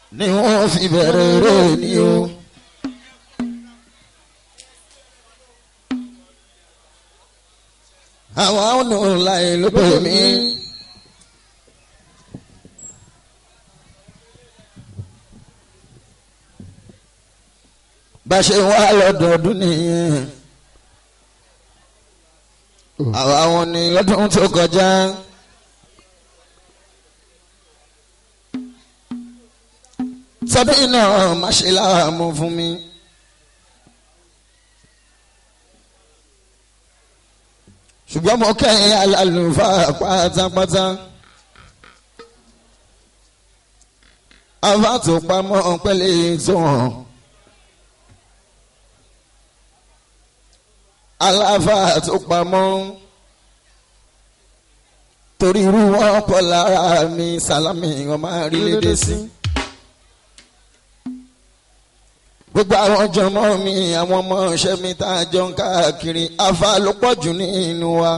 ni wọ́n fi bẹ̀rẹ̀ rẹ̀ ni o. àwọn ọ̀nà láì ló pè mí. bá a ṣe wá lọ́dọọdún nìyẹn àwa wọn ni lọ́dún tó kọjá. sọdún náà má ṣe láàmú fún mi. ṣùgbọ́n mo kẹ́yìn alálùfáà pátápátá. àfa tó pamọ́ pẹ́lẹ́ tó hàn. aláfa tó pamọ́ torí irú wọn pọ̀ lára mi sálámì wọn máa rí lédè sí. gbogbo àwọn jọmọ mi àwọn ọmọ ọṣẹ mi tá a jọ ń káàkiri afa ló pọ̀ jù nínú wa.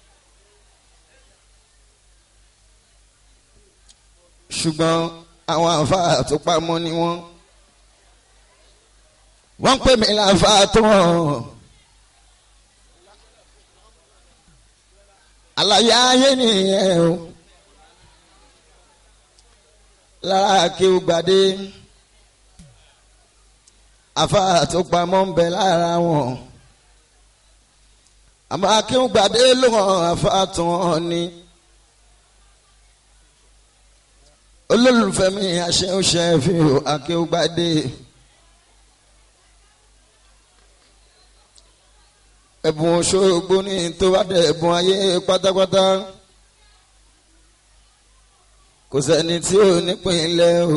ṣùgbọ́n àwọn afa tó pamọ́ ni wọ́n. wọ́n ń pè mí láfa tó hàn. àlàyé ayé nìyẹn o lára kí o gbàdé afa tó pamọ́ ń bẹ lára wọn àmọ́ akíngbàdé ló hàn afa tó hàn ní olólùfẹ́ mi àṣẹ fi hàn akíngbàdé. ẹ̀bùn Òṣogbo ní tó bá dẹ̀ ẹ̀bùn ayé pátápátá kò sẹ́ni tí ò nípìnlẹ̀ o.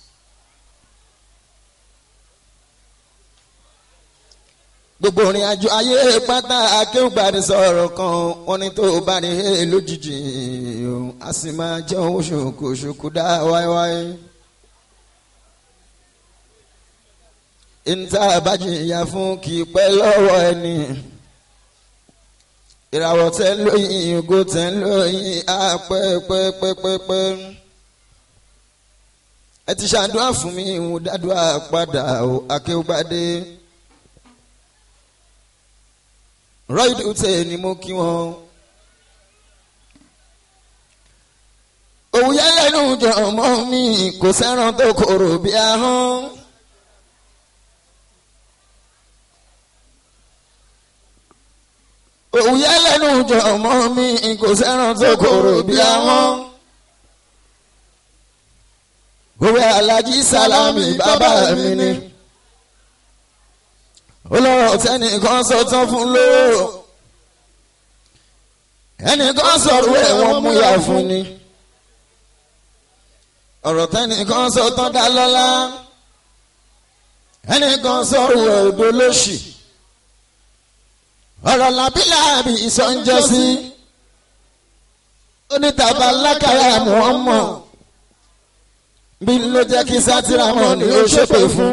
gbogbo orin àjò ayé pátá akéwùgbàdì sọ̀rọ̀ kan wọ́n ní tó bá ní he lójijì o a sì máa jẹ́ owó ṣòkò ṣòkò dá wáíwáí. ìta àbájìyà fún kì í pẹ́ lọ́wọ́ ẹni ìràwọ̀ tẹ́ ń lóyìn ògo tẹ́ ń lóyìn á pẹ́ pẹ́ pẹ́ pẹ́ pẹ́. ẹ ti ṣàdúrà fún mi ìhùn dádúrà padà ó akéwùgbádé. rọ́ìdù tẹ̀ ni mo kí wọn. òwúyẹ lẹ́nu jọ̀mọ́ mi kò sẹ́ràn tó korò bí ahọ́n. òwúyẹ lẹ́nu jọ̀mọ́ mi kò sẹ́ràn tó korò bí ahọ́n. òwe alájí sálámì bàbá mi ni. olóró tẹnìkan sọ tán fún lóró. ẹnìkan sọ̀rọ̀ ẹ̀ wọ́n mú yà fún ni. ọ̀rọ̀ tẹnìkan sọ tán dá lọ́lá. ẹnìkan sọ̀rọ̀ ẹ̀ odò lóṣì ọ̀rọ̀ làbílàbí ìsọ̀njọ́sí onítàbà lákàrà mọ́ọ́mọ́ bí ló jẹ́ kí sátìrámọ̀ ni ó ṣépè fún.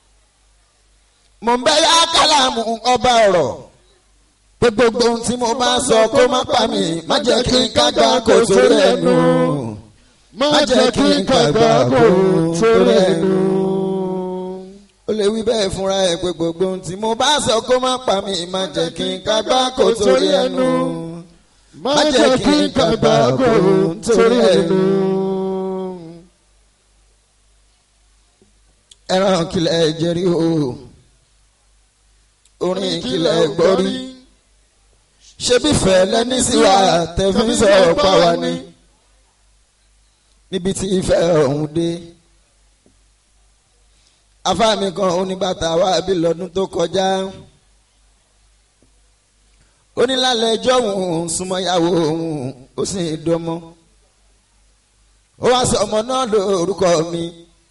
mo ń bẹ yá kálàmù ọba ọ̀rọ̀ pé gbogbo ohun tí mo bá sọ kó má pa mí má jẹ́ kí n kágbá kó sórí ẹnu má jẹ́ kí n kágbá kó sórí ẹnu ó lè wí bẹ́ẹ̀ fúnra ẹ̀ pé gbogbo ohun tí mo bá sọ kó má pa mí má jẹ́ kí n kágbá kó torí ẹnu má jẹ́ kí n kágbá kó torí ẹnu. ẹran kìlẹ̀ jẹ́rí o orin kìlẹ̀ gbọ́rí ṣé bí fẹ́lẹ́ ní síwá tẹ̀físọ̀ pa wá ní níbi tí ìfẹ́ ọ̀hún dé afáàmì kan oníbàtà wá bí lọ́dún tó kọjá onílàlẹ̀ ẹjọ́ òun súnmọ́yàwó òun ó sì ń dọ́mọ́ ó wá sọ ọmọ náà lórúkọ mi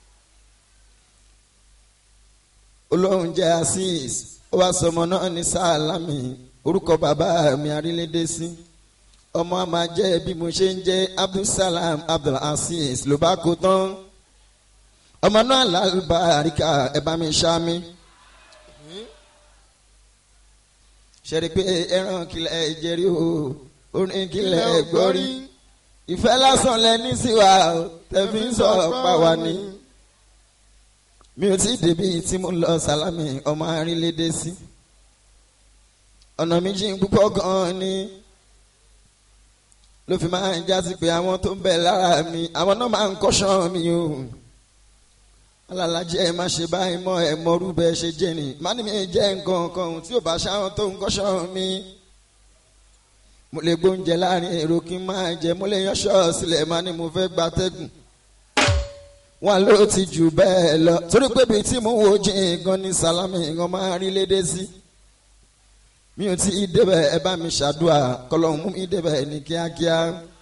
olóhùn jẹ́ azeez ó wá sọ ọmọ náà ní sáàlámì orúkọ bàbá mi arílédé sí ọmọ àmà jẹ́ bí mo ṣe ń jẹ́ abdulsalam abdulaziz ló bá kó tán ọmọ náà lálùbáríkà ẹ bá mi ṣá mi. ṣẹ́rí pé ẹran kìlẹ̀ jẹ́rí o orin kìlẹ̀ gbọ́rí ìfẹ́ lásán lẹ ní síwá tẹ̀fí ń sọ pa wá ní. mi ò tí ì débi tí mo lọ sálámì ọmọ arínlédè sí ọ̀nà méjì púpọ̀ gan-an ni ló fi máa ń jásí pé àwọn tó ń bẹ lára mi àwọn náà máa ń kọ́ṣọ́ mi o alálàjẹ ẹ má ṣe báyìí mọ ẹ mọrú bẹ ṣe jẹ ni má ní mi jẹ nǹkan kan tí ò bá ṣáwọn tó ń kọ́ṣọ́ mi mo lè gbóúnjẹ láàrin èrò kí n máa jẹ mo lè yánṣọ́ sílẹ̀ má ní mo fẹ́ gbatẹ́gùn wọn ló ti jù bẹ́ẹ̀ lọ torí pé bíi tí mo wo jìn gan ni sálámì gan máa rí lédè sí mi ò tí ì débẹ̀ ẹ bá mi ṣàdúrà kọlọ́hún mú mi débẹ̀ ní kíákíá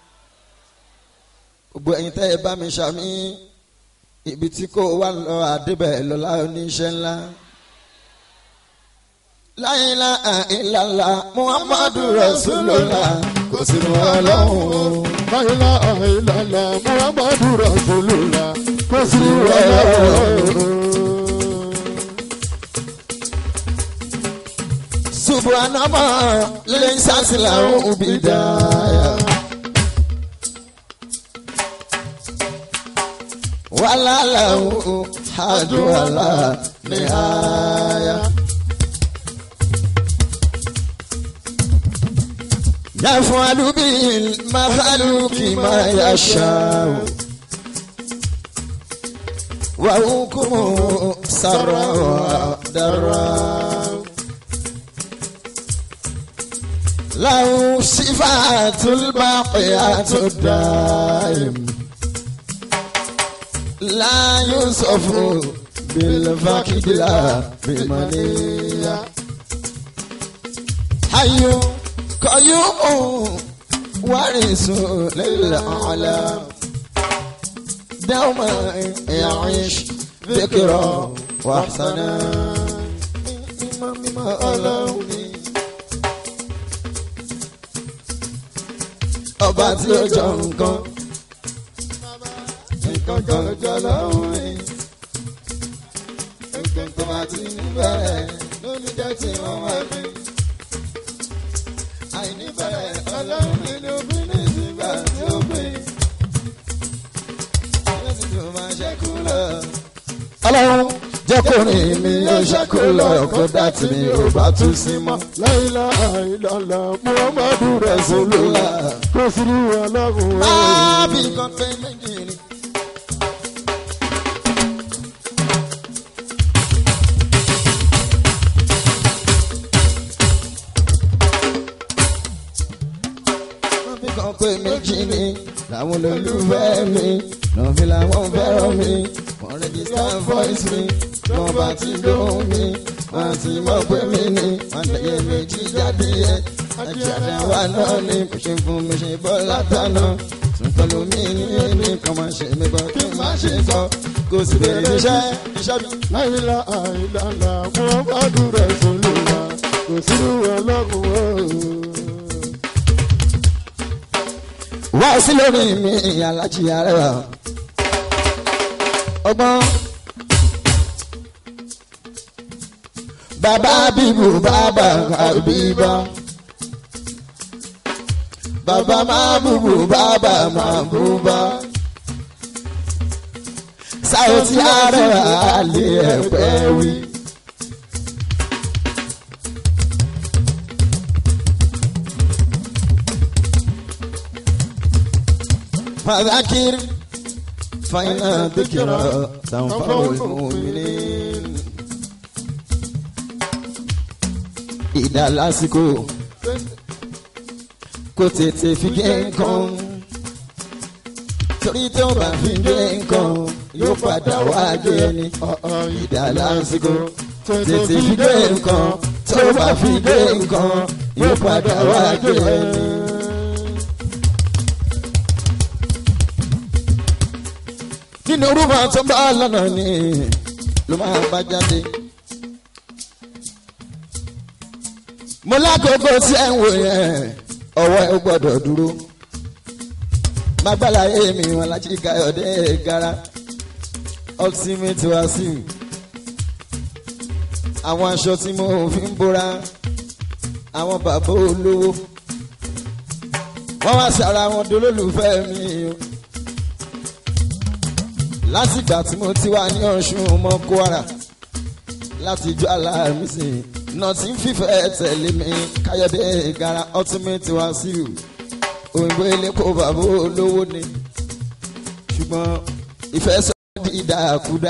gbogbo ẹ̀yin tẹ́ ẹ bá mi ṣàmì ibi tí kò wá lọ àdébẹ̀ lọ́la oníṣẹ́ ńlá. La ilaha illallah muhammadu rasulullah kò sí mọ́ ọlọ́run. La ilaha illallah Muhammadu Rasulullah kò sí ọlọ́run. subhanama lẹ́yìn sásìlà òbí dáyà. wàhálà òun àdúrà ní àyà. يفعل بالمخلوق ما يشاء وحكمه سرا ودرا له صفات الباقيات الدائم لا يوصف بالفقد لا بمنيه حي قيوم وارث للأعلى دوما يعيش ذكرى وحسنا مما مما ألوني ọba tí ó jọ nǹkan nǹkan jọjọ lọ́hùn rí nǹkan tó bá ti níbẹ̀rẹ̀ lórí jẹ́ tí wọ́n wá fi àìníbẹ̀rẹ̀ ọlọ́run nínú bíní sígbà tí ó gbé. Ẹlẹ́sìn tó máa ṣẹ́kù lọ. Ọlọ́run jẹ́ kó rìn mi ó ṣẹ́kù lọ kó dá tì mí ò bá tún sí mọ́. La ilaha illallah Muhammadu Rasulullah kò sí ọlọ́run. Máa bí nǹkan pé méjì ni. Máa bí nǹkan pé méjì ni làwọn olólùfẹ́ mi náà fi làwọn fẹ́ràn mi wọ́n rẹ́gísítà voice mi wọ́n bá ti lóhùn mi wọ́n ti mọ̀ pé mi ni wọ́n tẹ̀yẹ méjì jáde yẹ àjàdá wa náà ni kò ṣe fún mi ṣe bọ́ látàná nǹkan lómi ní ẹni kan máa ṣe mí bọ́ kí n má ṣe sọ kò sì bẹ̀rẹ̀ iṣẹ́ iṣẹ́ mi. La ilaha illallah Muhammadu Rasulullah kò sí ọlọ́run. wá sí lórí mi alájí arẹwà ọgbọ́n bàbá bíbù bàbá àbíbá bàbá máa bùbù bàbá máa bùbá sáwọ́tì arẹwà àlè ẹ̀pẹ́ wí. فذكر فإن الذكرى تنفع المؤمنين ìdá lásìkò kò tètè fi gé nǹkan torí tí ó bá fi gé nǹkan yóò padà wá gé ẹni ìdá lásìkò tètè fi gé nǹkan tó bá fi gé nǹkan yóò padà wá gé ẹni. nínú orúkọ tó bá lọ́nà ni ló máa bá jáde. mo lákòókò tí ẹ̀ ń wò yẹn ọwọ́ ẹ gbọ́dọ̀ dúró. magbala èmi wọn láti káyọ̀dé gara ultimate wasiu àwọn aṣọ tí mo fi ń bóra àwọn bàbá olówó wọ́n wá sára wọn dolólùfẹ́ mi o. látìgbà tí mo ti wà ní ọ̀ṣun ọmọ kwara láti jọ aláàmísì náà tí ń fìfẹ́ tẹ̀lé mi káyọ̀dé gara ultimate wàsíù òyìnbó elépo bàbá olówó ni ṣùgbọ́n ìfẹ́ sọ di ìdàkúdà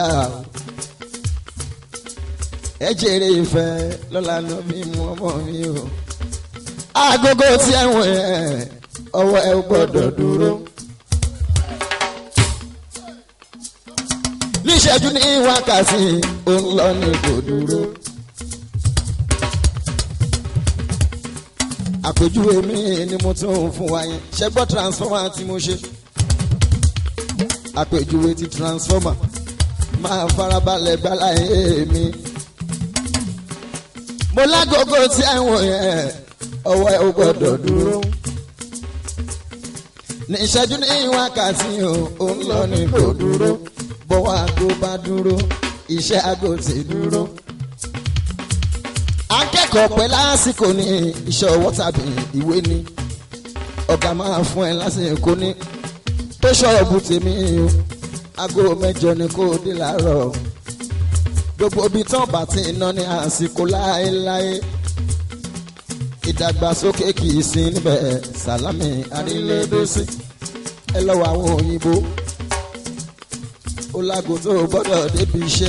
ẹ jèrè ìfẹ́ lọ́la náà mi mú ọmọ mi o agogo tí ẹ wọ̀ ẹ́ ọwọ́ ẹ gbọ́dọ̀ dúró. níṣẹ́jú ní wákàtí òun lọ ní kò dúró. àpèjúwe mi ni mo tún fún wa yẹn ṣe gbọ́ transformer tí mo ṣe. àpèjúwe ti transformer máa farabalẹ̀ gbáláyé mi. mo lágogo tí ẹ̀wọ̀n yẹn ọwọ́ ẹ̀ ò gbọ́dọ̀ dúró. ní ìṣẹ́jú ní wákàtí òun lọ ní kò dúró bọ́wọ́ àgbo bá dúró iṣẹ́ àgbo ti dúró. akẹ́kọ̀ọ́ pẹ́ lásìkò ní iṣẹ́ ọwọ́ tàbí ìwé ni ọ̀gá máa fún ẹ lásìkò ní tó ṣọ́ọ̀bù tèmi o aago mẹ́jọ ni kò dé láàárọ̀ gbogbo ibi tán bá ti ná ní àsìkò láéláé ìdàgbàsókè kì í sí níbẹ̀ sàlámì arílẹ̀-èdè ẹ lọ́wọ́ àwọn òyìnbó ó lágo tó o gbọ́dọ̀ débi iṣẹ́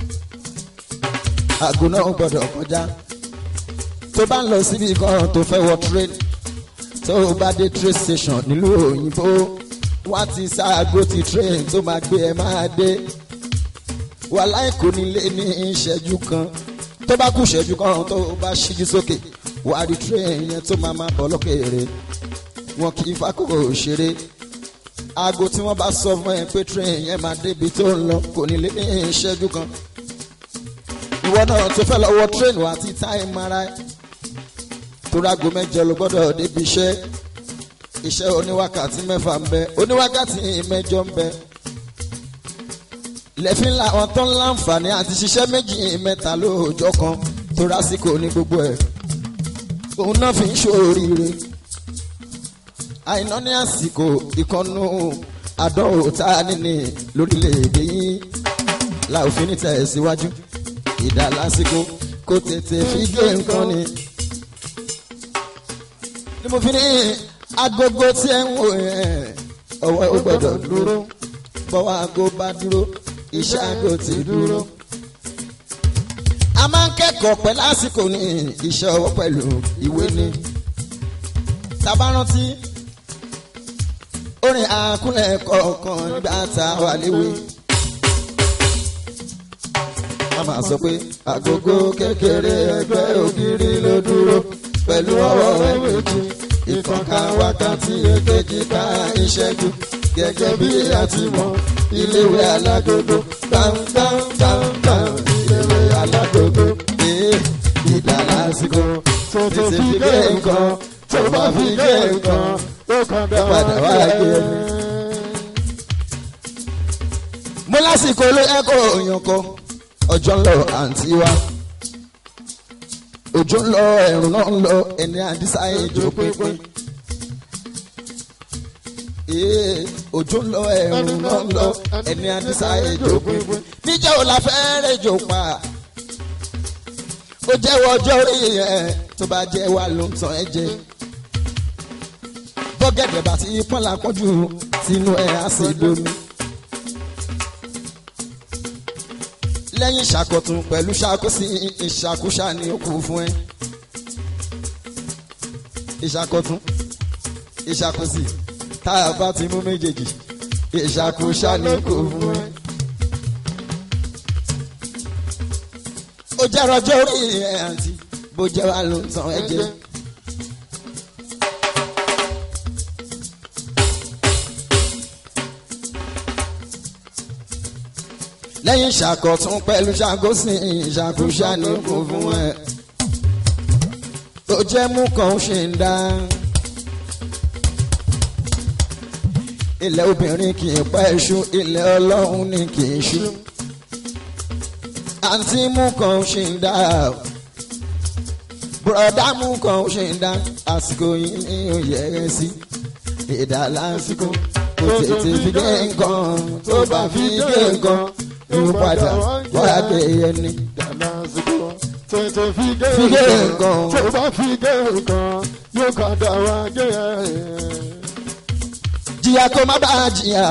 àgò náà gbọ́dọ̀ kọjá tó bá ń lọ síbi kan tó fẹ́ wọ train tó o bá dé train station nílùú òyìnbó wá ti ṣaago ti train tó máa gbé ẹ máa dé wàhálà kò ní lé ní ìṣẹ́jú kan tó bá kù ìṣẹ́jú kan tó o bá ṣíjú sókè wà á rí train yẹn tó máa máa bọ̀ lókèèrè wọn kì í fákòrò ṣeré aago tí wọ́n bá sọ fún ẹ pé train yẹn máa débi tó ń lọ kò ní lé ní ìṣẹ́jú kan ìwọ náà tó fẹ́ lọ́wọ́ train wà ti táìmù ara ẹ torí aago mẹ́jọ ló gbọ́dọ̀ débi iṣẹ́ iṣẹ́ oníwákàtí mẹ́fà ń bẹ oníwákàtí mẹ́jọ ń bẹ lẹ́fín làwọn tó ń láǹfààní àti ṣiṣẹ́ méjì mẹ́ta lóòjọ́ kan tó rásìkò ní gbogbo ẹ̀ òun náà fi ń ṣoríire àìná ní àsìkò ìkànnù àdánwò tá a níní lórílẹ̀‐èdè yìí la ò fi ní tẹ̀síwájú ìdá lásìkò kó tètè fi gé nǹkan ni. ni mo fi ní agogo tí ẹ ń wò yẹn ọwọ́ ó gbọ́dọ̀ dúró bọ́wọ́ aago bá dúró iṣẹ́ aago ti dúró. a máa ń kẹ́kọ̀ọ́ pẹ́ lásìkò ní iṣẹ́ ọwọ́ pẹ̀lú ìwé ni. tá a bá rántí orin àkúnlẹ̀ kọ̀ọ̀kan nígbà tá a wà léwe. a máa sọ pé agogo kékeré ẹgbẹ́ ògiri ló dúró pẹ̀lú ọwọ́ ẹ̀ méjì ìkànká wákàtí èkejì ká ìṣẹ́jú gẹ́gẹ́ bí a ti mọ̀ iléèwé alágogo gbàngbàngbàngbàng iléèwé alágogo ee ìdá lásìkò tètè fi gé nǹkan tó bá fi gé nǹkan ó kàn dá padà wá gé ẹni. mo lásìkò ló ẹ̀kọ́ òyìn kan ọjọ́ ń lọ àǹtí wa òjò ń lọ ẹ̀rùn náà ń lọ ẹni àdísá ìjó pínpín. Ee, òjò ń lọ ẹ̀rùn náà ń lọ ẹni àdísá ìjó pínpín. níjẹ́ ò la fẹ́ rẹ̀ jò pa ó jẹ́wọ́ ọjọ́ orí ẹ̀ tó bá jẹ́ wà ló ń tàn ẹ́ jẹ. bọ́gẹ̀dẹ̀ bá ti pọ́n la pọ́njú sínú ẹ̀ á sì domi. lẹ́yìn ìṣàkọ̀tún pẹ̀lú ṣàkóso ìṣàkóṣà ni ó kù fún ẹ. ìṣàkọ̀tún ìṣàkóso tá a bá ti mú méjèèjì ìṣàkóṣà ni ó kù fún ẹ. ó jẹ́ rọjò orí ẹ̀ àǹtí bó jẹ́ wà ló ń tàn ẹ́ jẹ. lẹ́yìn ìṣàkọ̀tún pẹ̀lú ṣàkóṣìn ìṣàkóṣà ní kò fún ẹ. tó jẹ́ mú kan ṣe ń dá. ilẹ̀ obìnrin kì í pa iṣu ilẹ̀ ọlọ́run ni kì í ṣú. àǹtí mú kan ṣe ń dá. bùrọ̀dá mú kan ṣe ń dá. àsìkò yìí ni ó yẹ ẹ sí. ìdá lásìkò kò tètè fi gé nǹkan tó bá fi gé nǹkan yóò padà wá gé ẹni. Dàlásìkò tètè fi gé Fi gé nǹkan nǹkan. tó bá fi gé nǹkan yóò padà wá gé ẹ̀. jìyà kó má bàa jìyà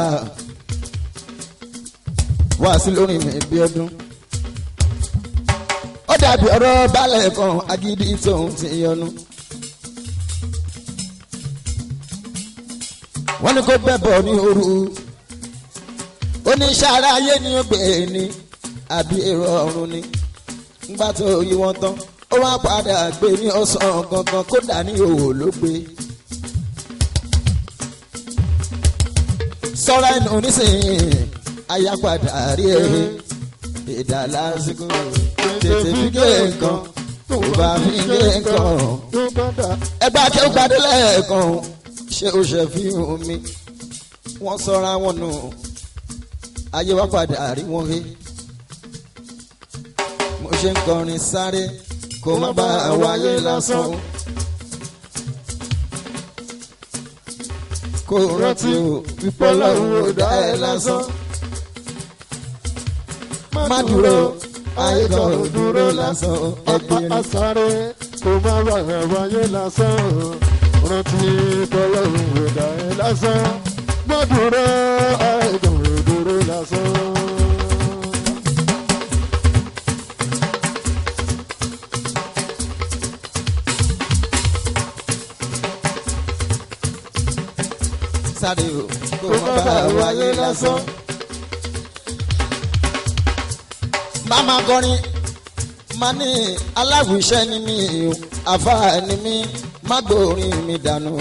wá sí lórí mi bí ọdún. ó dàbí ọ̀rọ̀ balẹ̀ kan agídí tóun ti yọnu. wọ́n ní kó bẹ̀bọ̀ ní òru oníṣàrá ayé ni ó gbé ní àbí èrò ọ̀run ni ńgbà tó yí wọn tán ó wá padà gbé ní ọ̀sán gangan kódà ní òwò ló gbé. sọ́ra ẹnu nísìnyí ayápadà rí èrè ìdá lásìkò tètè fi gé nǹkan tó bá fi gé nǹkan yóò padà ẹgbẹ́ akẹ́wò gbadé lẹ́ẹ̀kan ṣé o ṣe fi hàn mi wọ́n sọ́ra wọn nù ayé wa padà rí wọn he mo ṣe ń kọrin sáré kó má bá wáyé lásán kó rántí o pípọ́ lọ́rùn ò dá ẹ lásán má dúró ayé kan ò dúró lásán ẹgbẹ́ rẹ. asáré kò má bàa wáyé lásán rántí tọ́lọ́run ẹ̀dá ẹ̀ lásán gbọ́dúró ẹ̀dùn ìdúró lásán. sáré o kó má bá wáyé lásán. Màmá kọrin máa ní aláwìṣẹ́ ni mí o àfáà ni mí má gbórin mi dànù.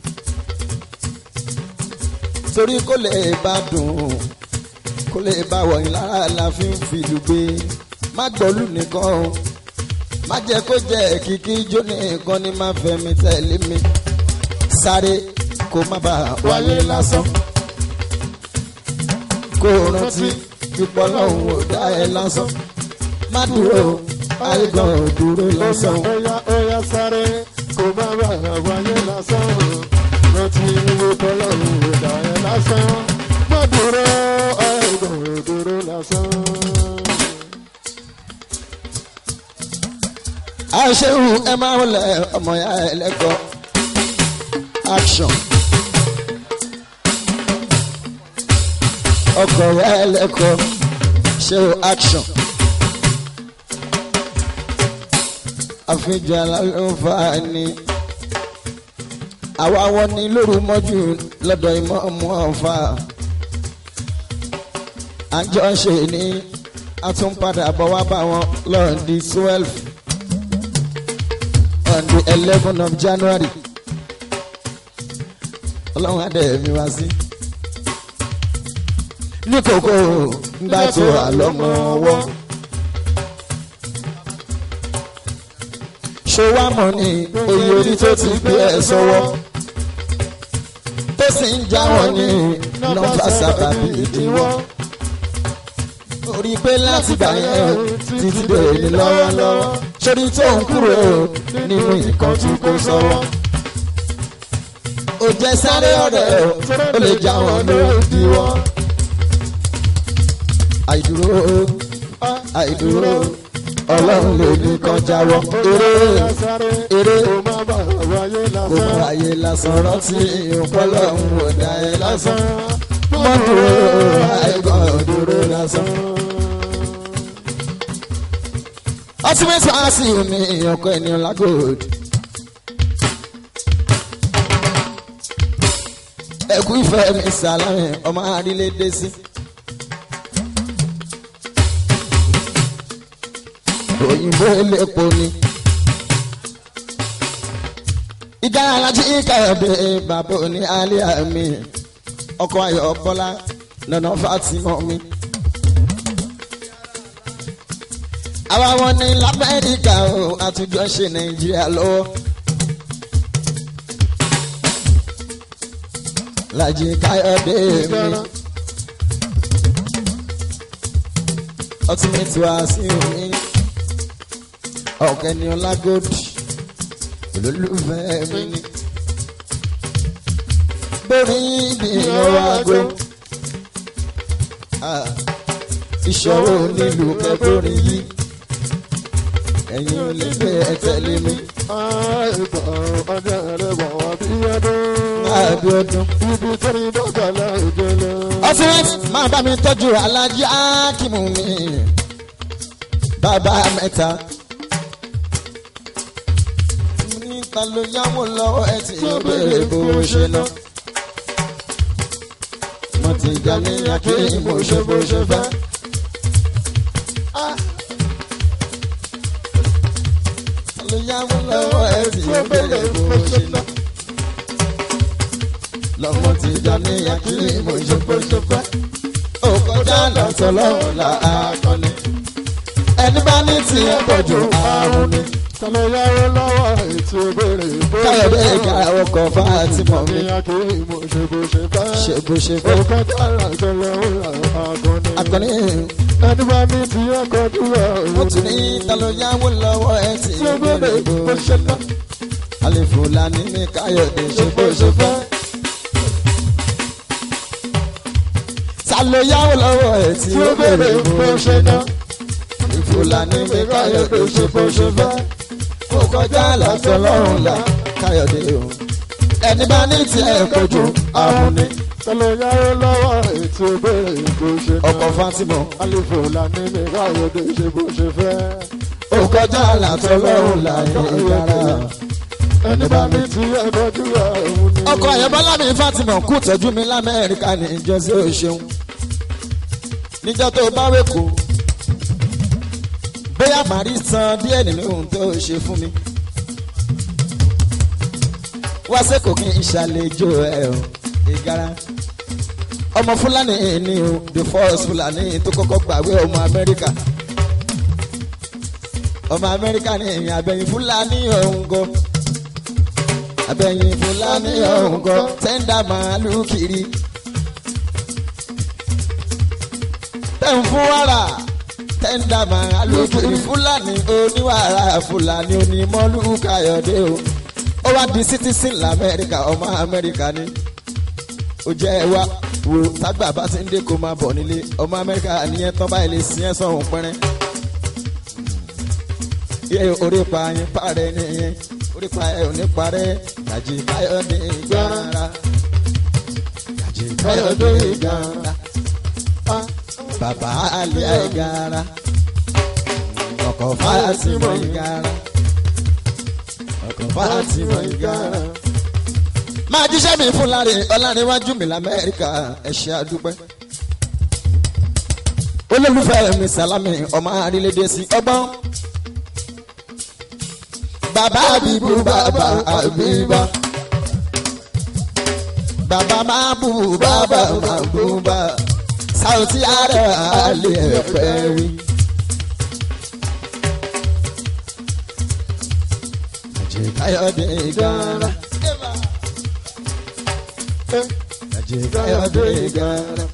Torí kó lè bá dùn kó lè bá wọ̀nyí lára la fi ń fìlú gbé má gbọ́lù nìkan o má jẹ́ kó jẹ́ kìkì ijó nìkan ni má fẹ́ mi tẹ̀lé mi sáré kó má bàa wáyé lásán kó o rántí pípọ́ lọ́hùn ò dá ẹ lásán má dúró àìgàn ò dúró lásán Oya oya sáré kò má bàa wáyé lásán rántí tọ́lọ́run ẹ̀dá ẹ̀ lásán gbọ́dúró ẹ̀dùn ìdúró lásán. àṣehù ẹ máa ń lẹ ọmọ ya ẹ lẹ́kọ̀ọ́ action ọkọ̀ ya ẹ lẹ́kọ̀ọ́ ṣe o action àfihàn alálùfáà ni àwa wọn ní lóru mọ́jú lọ́dọ̀ ìmọ̀ ọmọ ọ̀fà àjọ ṣe ní àtúnpadà bọ̀ wá bá wọn lọ́ọ̀dì twelve on the eleven of January ọlọ́run adé mi wá sí. ní kòkó ńgbà tó wà lọ́mọ ọwọ́. ṣé wàá mọ̀ ní oyè orí tó ti gbé ẹ sọ́wọ́. tó sì ń já wọn ní nọ́mbà sábàbí ìdíwọ́. orí pé láti gbà yẹn títí dèrè ní lọ́wọ́lọ́wọ́. sórí tó ń kúrò nínú nǹkan tí kò sọ́wọ́ ó jẹ́ sáré ọ̀rẹ́ ó lè já wọn lórí wọn. àìdúró àìdúró ọlọ́run lè ní kan jáwọ́ eré eré kò má bàa wáyé kò lásán. mọ àyè lásán rántí ìpọ́lọ́run ò dá ẹ lásán mọ́ dúró àìgbọ́n dúró lásán. ultimate fancy ni ọkọ ènìyàn lágòdì. ẹkú ìfẹ́ mi sàlámì ọmọ àrílédé sí. òyìnbó elépo ni. ìjà alájí káyọ̀dé bàbá òní alẹ́ mi ọkọ̀ ayọ̀ bọ́lá nana fatima mi. àwa wọn ní lamẹ́ríkà o àtúnjọ ṣe nàìjíríà lọ́wọ́. Lájí káyọ̀dé mi. ultimate wá sí mi. ọ̀kẹ́ ni ọlágòdì olólùfẹ́ mi ni. gbórí bí ìyọ̀wá gbó. ìṣòro nílùú kẹgbórí yìí ẹ̀yin ò lè gbé ẹ tẹ̀lé mi. àìbọ̀ ọdẹ rẹ̀ wọ̀ wá bí ọdún. Abíọ́dún. ibi tó ní dọ́gba láìjẹ́ lọ. ọsibẹt máa bá mi tọ́jú alájí ákìmù mi bàbá mẹ́ta. níta ló yáwó lọ́wọ́ ẹ tí ó béèrè bó ṣe lọ. mo ti jà ní akéyìn bó ṣe bó ṣe fẹ́. Ta ló yáwó lọ́wọ́ ẹ tí ó béèrè bó ṣe lọ lọ́mọ ti jà ní akíní mo ṣe pé ṣe fẹ́. ó kọjá lọ́tọ̀ lọ́wọ́ la akọni. ẹni bá ní tiẹ̀ pọ̀jù àrùn ni. Tọ́lá yáwó lọ́wọ́ ètò ìbéèrè bó káyọ̀dé ìka ọkọ̀ fátimọ̀ mi. ní akéwì mo ṣe bó ṣe fẹ́. ṣe bó ṣe fẹ́. Òkè tààrà tó lọ́wọ́ àgọ́ni. akọni Ẹni bá ní ti ọkọ̀ dúró ó tún ní talo yáwó lọ́wọ́ ẹ tí tí ó ó béèrè béèrè bó bó ṣe ṣe ná. lọ. àlefòlání ní káyọ̀dé ṣe bó ṣe fẹ́. talo yáwó lọ́wọ́ ẹ tí Tí ó ó béèrè béèrè bó bó ṣe ṣe ná. lọ. ìfòlàní mi káyọ̀dé ṣe bó ṣe fẹ́. kó kọjá lọ́sọ̀ lọ́rùn la káyọ̀dé o. ẹni bá ní tiẹ̀ kojú àrùn ni. Tọ́lá yáwó lọ́wọ́ ètò ìbéèrè bó ṣe ná. ọkọ̀ fatimọ̀ Àlefò làní mi káyọ̀dé ṣe bó ṣe fẹ́. ó kọjá lọ́sọ̀ lọ́rùn la ìyára. Ẹni bá ní ti ọkọ̀ dúró òun ni. ọkọ̀ àyẹ̀bọ́lá mi fatimọ̀ kú tọ́jú mi lamẹ́ríkà ní ìjọsí òṣèun. níjọ́ tó bá wéko bóyá màrí san díẹ̀ nínú ohun tó ṣe fún mi. wá sẹ́kọ̀ọ́ kí n ṣàlejò ẹ̀ o ìgara. ọmọ fúlàní ni o the first fúlàní tó kọ́kọ́ gbàwé ọmọ amẹ́ríkà. ọmọ amẹ́ríkà ni ìrìn àbẹ̀yìn fúlàní ọ̀hún gan. àbẹ̀yìn fúlàní ọ̀hún gan tẹ́ńdà màálù kiri. tẹ̀ ń fún wàrà tẹ́ńdà màálù kiri fúlàní oníwàrà fúlàní onímọ̀lú káyọ̀dé o. ó wá di citizen lamẹ́ríkà ọmọ amẹ́ríkà ni ó jẹ́ wa wo tágbà bá ti ń dé kó máa bọ̀ nílé ọmọ amẹ́ríkà nìyẹn tán báyìí lè sin ẹ́ sọ̀hún pẹ́rẹ́. yẹ orí pa yín parẹ́ nìyẹn orí pa ẹ̀ ò ní parẹ́ gàjí káyọ̀dé ìgbára gàjí káyọ̀dé ìgbára bàbá àlẹ́ ìgbára ọkọ̀ fásitì ìgbára ọkọ̀ fásitì ìgbára máa jíṣẹ́ mi fún láre ọlárẹ̀wájú mi lamẹ́ríkà ẹ̀ṣẹ̀ àdúpẹ́. olólùfẹ́ mi sàlámì ọmọ àrílédè sí ọgbọ́n. bàbá àbíbú bàbá àbíbá. bàbá máa bú bàbá máa bú bá. sàùtì ààrẹ àlẹ́ ẹ̀fẹ́ rí. àjẹkáyọ̀dé gara. àjẹkáyọ̀dé gara.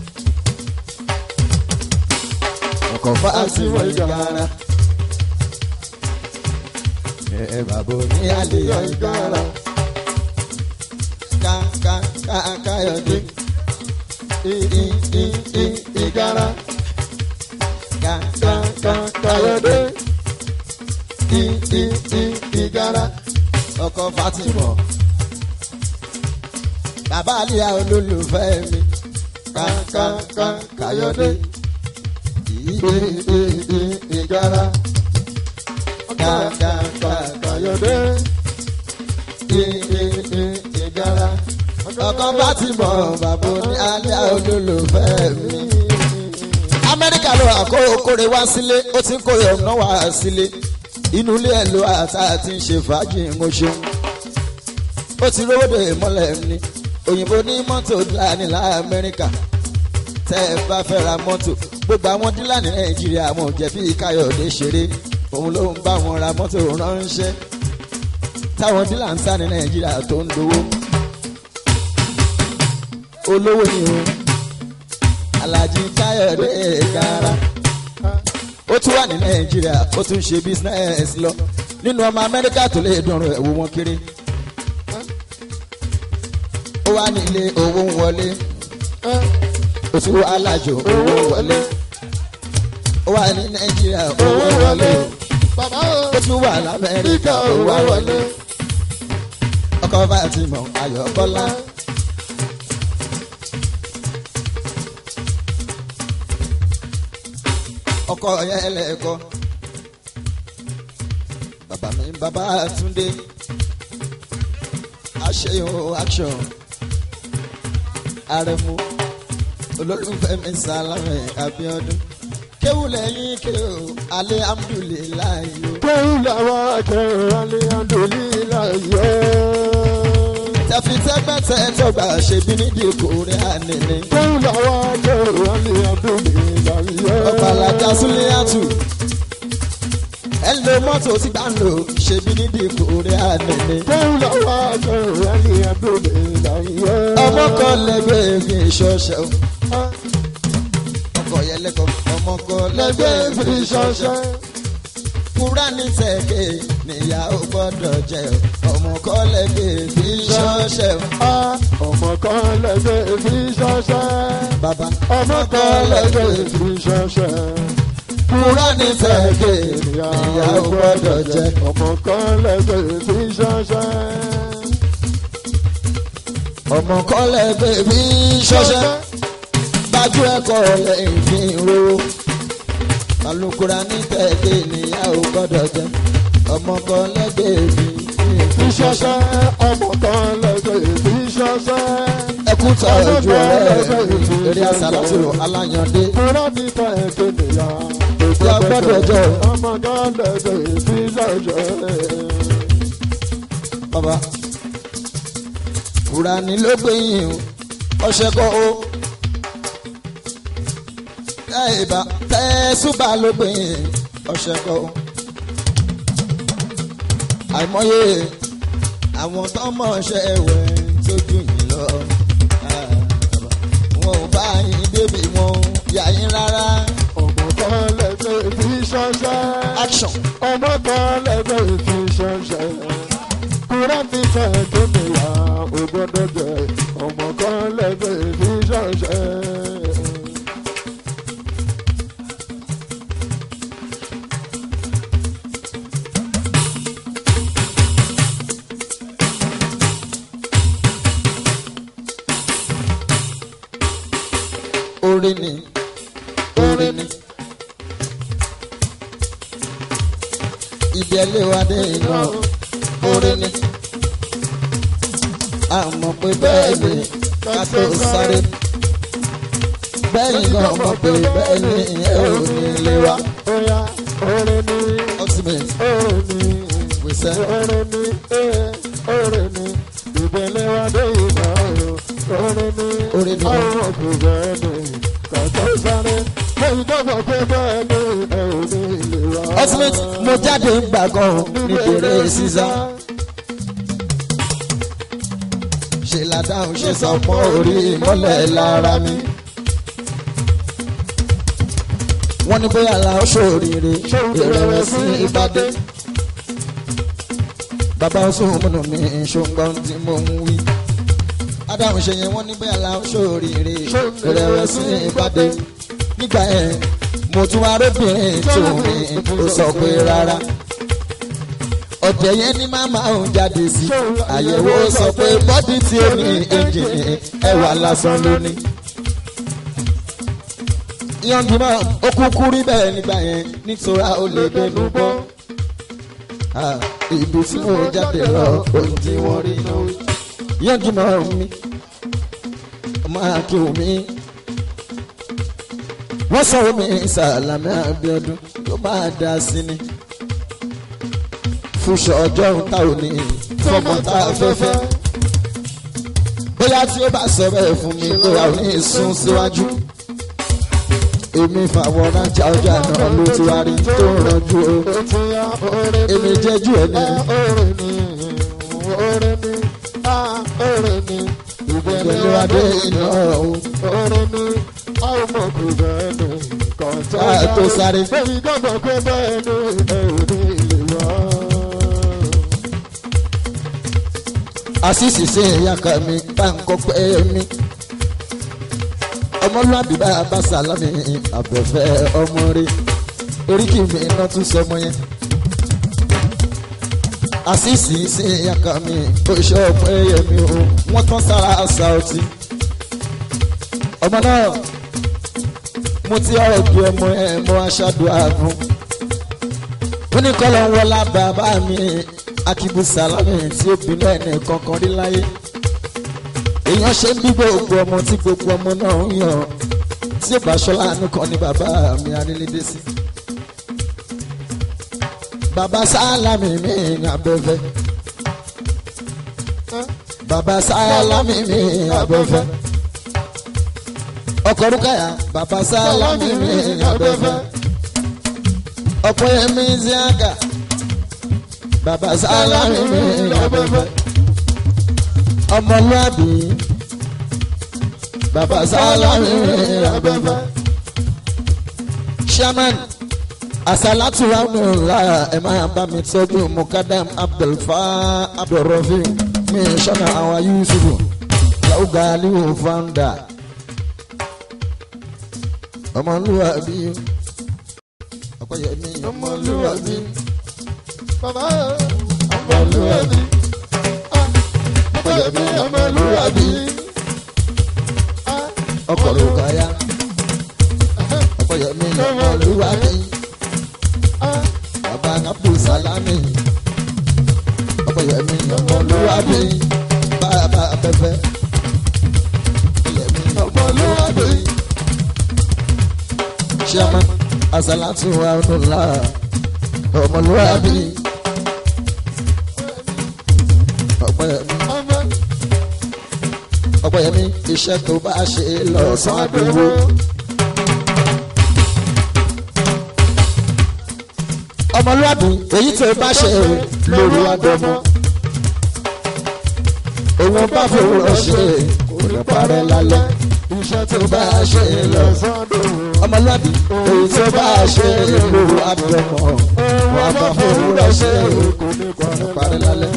ọkọ̀ fáàtì wọ̀ gara. ẹ bàbá ní àlèyé gara. ká ká ká káyọ̀dé. i i i i i gara. ká ká ká káyọ̀dé. i i i i gara. ọkọ̀ fáàtì wọ̀ bàbá àlìyá olólùfẹ́ mi kákáká káyọ̀dé ìgbára kákáká káyọ̀dé ìgbára ọkọ bá ti mọ̀ bàbá ní àlìyá olólùfẹ́ mi. amẹ́ríkà ló àkókòrè wá sílé ó ti ń kórè ọ̀nà wá sílé inú ilé ẹ̀ ló àtà àti ń ṣe fàájì ń ṣeun ó ti rówó dè mọ́lẹ̀ ni òyìnbó ní mọ́tò dílàní lamẹ́ríkà tẹ́ ẹ bá fẹ́ ra mọ́tò gbogbo àwọn dílàní nàìjíríà wọn ò jẹ́ bí káyọ̀dé ṣeré òun ló ń bá wọn ra mọ́tò ránṣẹ́ táwọn dílà ń tà ní nàìjíríà tó ń dowó olówó ni o alhaji káyọ̀dé gara ó tún wà ní nàìjíríà ó tún ṣe bísínẹ́sì lọ nínú ọmọ amẹ́ríkà tó lè dùnrùn ẹ̀wò wọn kiri ó wà nílé owó ń wọlé ẹ ó tún wà lájò owó ń wọlé ó wà ní nàìjíríà owó owó ń wọlé wọlé bàbá ó o tún wà lamẹ́ríkà ríkà owó owó wọlé wọlé ọkọ fatima ayọ̀bọ́lá ọkọ yẹn lẹ́kọ́ bàbá mi bàbá túndé àṣeyàn action àrẹ̀mú olólùfẹ́ mi sàlámẹ̀ abiodun kéwù lẹ́yìn kéwù alihamudulilayi o. kéwù làwọn akẹ́rọ̀ alihamdulilayi yọ. tẹfitẹgbẹtẹ tọgbà ṣèbí nídìí kórè ànínní. kéwù làwọn akẹ́rọ̀ alihamdulilayi yọ. ọ̀pàlàjà súlẹ̀yàtù ẹ lo mọ́tò tí gbà ń lò ṣèbí nídìí kórè ànínní. kéwù làwọn akẹ́rọ̀ alihamdulilayi yọ. ọmọ kan lẹgbẹ́ fi ṣọṣẹ́ o ọkọ̀ yẹn lẹ́kọ̀ọ́ ọmọ kan lẹ́gbẹ́ lẹgbẹ́ fi ṣọṣẹ́. kúránì tẹ̀kẹ́ níyàwó gbọ́dọ̀ jẹ́ o ọmọ kan lẹgbẹ́ fi ṣọṣẹ́ o a ọmọ kan lẹ́gbẹ́ fi ṣọṣẹ́. bàbá ọmọ kan lẹ́gbẹ́ fi ṣọṣẹ́. kúránì tẹ̀kẹ́ níyàwó gbọ́dọ̀ jẹ́ ọmọ kan lẹ́gbẹ́ fi ṣọṣẹ́. ọmọ kan lẹgbẹ́ fi ṣọṣẹ́. gbájú ẹ̀kọ́ lẹ́yìn fi ń rówó alukura ní tẹ̀lé níyàwó gbọ́dọ̀ jẹ́ ọmọ kan lẹ́gbẹ̀ẹ́ mi fi ṣọṣẹ́. ọmọ kan lẹ́gbẹ́ fi ṣọṣẹ́. ẹkú tọ́jú ọ̀rẹ́ mi eré àsálàtò aláyàndé Kúrọ́ ní ta ẹ̀kẹ́ nìyà. Ìyá gbọ́dọ̀ jẹ́ o. Ọmọ kan lẹ́gbẹ́ fi ṣọṣẹ́. bàbá fúrani ló gbẹ̀yìn o ọṣẹ kọ́ o tẹ́ẹ̀bà tẹ́ẹ̀sùbà ló gbẹ̀yìn ọṣẹ kọ́ o àìmọye àwọn tó mọ̀ ṣe ẹ̀wẹ̀ tójú yìí lọ Ah, bàbá. wọn ò bá yín débi wọn ò yà yín rárá Ọmọ kan lẹ́gbẹ́ fi ṣọṣẹ́. action ọmọ kan lẹ́gbẹ́ fi ṣọṣẹ́. Kúrọ́ ní ta ẹ̀kẹ́ nìyà. Ó gbọ́dọ̀ jẹ́ ọmọ kan lẹ́gbẹ́ fi ṣọṣẹ́. orí ni orí ni ibi ẹlẹ́wàdé iná orí ni a mọ̀ pé bẹ́ẹ̀ ni ká tó sáré bẹ́ẹ̀ gan mọ̀ pé bẹ́ẹ̀ ni ẹ ò ní lè wá Oya orin ni ultimate orin ni. wíṣẹ́ Orin ni orin ni. Ìbẹ̀lẹ̀ wa dé ìgbà o. Orin ni Orin ni. àwọn kò bẹ́ẹ̀ ni. Kàtó sáré. Lẹ́yìn tó bọ̀ pé bẹ́ẹ̀ ni ẹ ò ní lè wá. ultimate mo jáde ń gbà gan níbèrè sísá ṣe ládàáhùn ṣe sọ pọ́ orí mọ́lẹ̀ lára mi. wọ́n ní bóyá la ó ṣòríire ìrẹ̀wẹ̀sì ìbàdí. bàbá oṣù múnú mi ṣùgbọ́n tí mo ń wí. adáhùn ṣe yẹn wọ́n ní bóyá la ó ṣòríire ìrẹ̀wẹ̀sì ìbàdí. nígbà yẹn mo tún arábìnrin tó mi ó sọ pé rárá. ọ̀tẹ̀ yẹn ní màmá òun jáde sí àyẹ̀wò sọ pé bọ́dí tí ó ní ẹ̀jẹ̀ ẹwà lásán lónìí yọ̀ǹgì mọ́ ó kúkú rí bẹ́ẹ̀ nígbà yẹn nítorá ó lè gbẹnu bọ́. Ah, ibi tí mo jáde lọ ohun tí wọ́n rí náà. yọ̀ǹgì mọ́ mi ọmọ akéwù mi. wọ́n sọ omi Sàlámì Abíọ́dún tó máa dá sí ni. fúnṣọ ọjọ́ ta ò ní fọmọ tá a fẹ́ fẹ́. bóyá tí ó bá sọ bẹ́ẹ̀ fún mi pé a ò ní sún síwájú. Si èmi fàwọn rájà ọjà náà ló ti wá rí tó ń ranjú o Ó ti yá orin ni. èmi jẹ́jú ẹ̀ ní Orin ni orin ni ah orin ni. Ìbẹ̀lẹ̀ pẹ̀lú wa dé adé ìgbà iná o. o Orin ni àwọn ọmọ kò bẹ́ẹ̀ ni. Kọ̀tọ́ Ká tó sáré. Bẹ́ẹ̀ni gbọ́dọ̀ pé bẹ́ẹ̀ ni ẹ ò ní lè wá. àṣìṣì sí ìyàkà mi bá ń kọ́ pé mi ọmọlúwàbí bá a bá sàlámì àbẹ̀fẹ́ ọmọ rí oríkì mi iná tún sọmọ yẹn àṣìṣì sí ìyàkà mi ó ṣe ọpẹ́ yẹmi o wọ́n tán sára àṣà ọtí ọmọ náà mo ti ọ̀rọ̀ ju ọmọ ẹ mọ aṣáájú ààbùn ó ní kọ́ ló ń wọlá bàbá mi akibu salami tí ó bínú ẹni kankan rí láyé èèyàn ṣe ń bí gbogbo ọmọ tí gbogbo ọmọ náà ń yàn tí ó bá ṣọlá nìkan ni bàbá mi arílédé sí. bàbá sálámì mi ní abẹ́fẹ́ bàbá sálámì mi ní abẹ́fẹ́ ọkọ̀ rúkàyà bàbá sálámì mi ní abẹ́fẹ́ ọ̀pọ̀ ẹ̀mí ziaga bàbá sálámì mi ní abẹ́fẹ́ ọmọlúwàbí bàbá sálámì mi ní abẹ́fẹ́ shaman asalatu ramula ẹ máa bá mi tọ́jú mukadam abdulfa abdulrafi mi sọ́nà àwọn yusufu laugaliu founder ọmọlúwàbí ọkọyẹmí ọmọlúwàbí bàbá ọmọlúwàbí ọmọlúwàbí ọmọlúwàbí ọkọlùkọyà ọkọyẹmí ọmọlúwàbí bàbá abdulsalami ọkọyẹmí ọmọlúwàbí bàbá abẹfẹ ọkọyẹmí ọmọlúwàbí chairman asalatu rahmatulah ọmọlúwàbí ọpẹ́yẹmí ọmọ ọpẹ́yẹmí iṣẹ́ tó bá ṣe lọ́sàn-án àdúgbò àdúgbò ọmọlúwàbí èyí tó bá ṣe lóru àdọ́mọ òun bá fòwúrọ̀ ṣe kò ní parẹ́ lálẹ́ iṣẹ́ tó bá ṣe lọ sọ́dọ̀ ọmọlúwàbí èyí tó bá ṣe lóru àdọ́mọ wọn bá fòwúrọ̀ ṣe kò ní kò ní parẹ́ parẹ́ lálẹ́.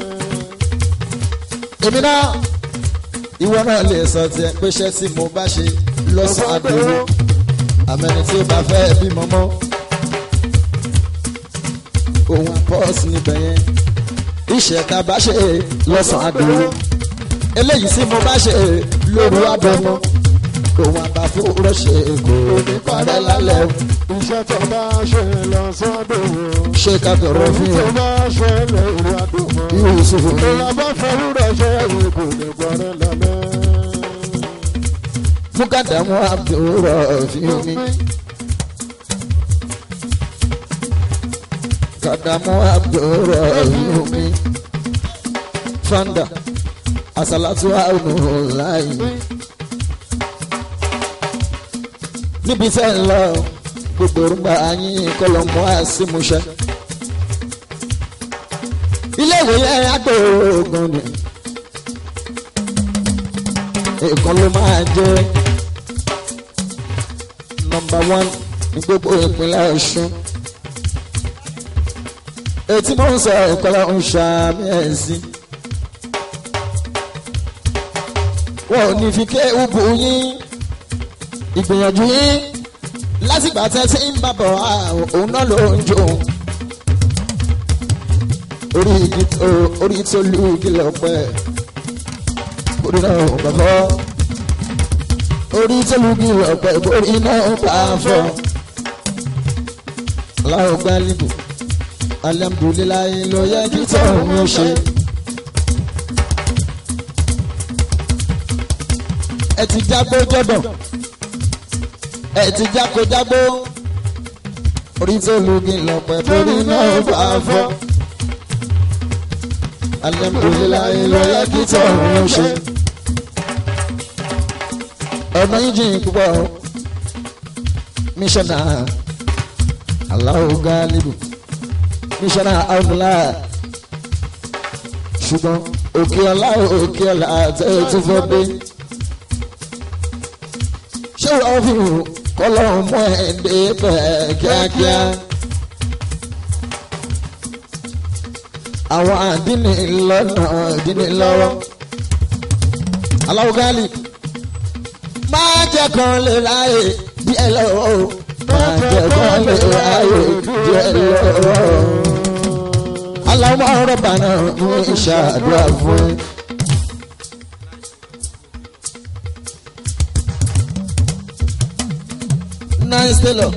èmi náà ìwọ náà lè sọ tiẹ̀ pé iṣẹ́ tí mo bá ṣe lọ́sàn-án àdúró àmẹ́ni tí ó bá fẹ́ bímọ mọ́ òun pọ́ọ̀sì níbẹ̀ yẹn iṣẹ́ tá a bá ṣe lọ́sàn-án àdúró eléyìí tí mo bá ṣe lóru àbọ̀mọ́ òun àbáfóró ṣe kò ní parẹ́ lálẹ́ iṣẹ́ tó bá ṣe lọ sọ́dọ̀ ṣé ká tọrọ fún tó yẹn bá ṣe lóru àdúgbò Yusuf mi. ìlàbá fẹ́rù rẹ̀ ṣe kò ní parẹ́ lálẹ́. fún kàdámù àbúrò fi mi. kàdámù àbúrò fi mi. fanda asalatu aunulayi. níbi tẹ́ ń lọ gbogbo orúgbà yín kọlọ́mù àṣìmúṣẹ́. ilé ìwé yẹn agbóògùn ni èèkan ló máa jẹ́ nọmba one ní gbogbo ìpínlẹ̀ ọ̀ṣun etí mò ń sọ ìkọlẹ̀ ń ṣàmì ẹ̀sìn wọn ò ní fi ké ubu yín ìgbìyànjú yín lásìgbà tẹ́ tí ń bàbọ̀ òun náà ló ń jó orí igi tó- orí tó lu igi lọ́pẹ́ orí náà ò bá fọ́ orí tó lu igi lọ́pẹ́ orí náà ò bá fọ́ aláwọ̀ gbálíbù alhamdulilayi ló yẹ kí tóun ó ṣe. ẹ ti jágbó jọ̀dọ̀ ẹ ti jáko jágbó orí tó lu igi lọ́pẹ́ orí náà ò bá fọ́ alhamdulilayi ló yẹ kí tóun ó ṣe. ọ̀nà yìí jìn púpọ̀ mísọ̀nà aláwọ̀ gálíbù mísọ̀nà àwùlá ṣùgbọ́n òkè ọlá òkè ọlá tẹ́ tó fẹ́ dé. ṣé wọ́n fi hù kọ́lọ́run mọ́ ẹ̀ dé bẹ́ẹ̀ kíákíá. àwọn àdínní lọ́nà ìdínní lọ́wọ́ aláwọ̀ gáàlì máa jẹ́ kan lè ráyè díẹ̀ lọ́wọ́ máa jẹ́ kan lè ráyè díẹ̀ lọ́wọ́ aláwọ̀ rọ̀bà náà ń ṣàdúrà fún ẹ. nice tailor.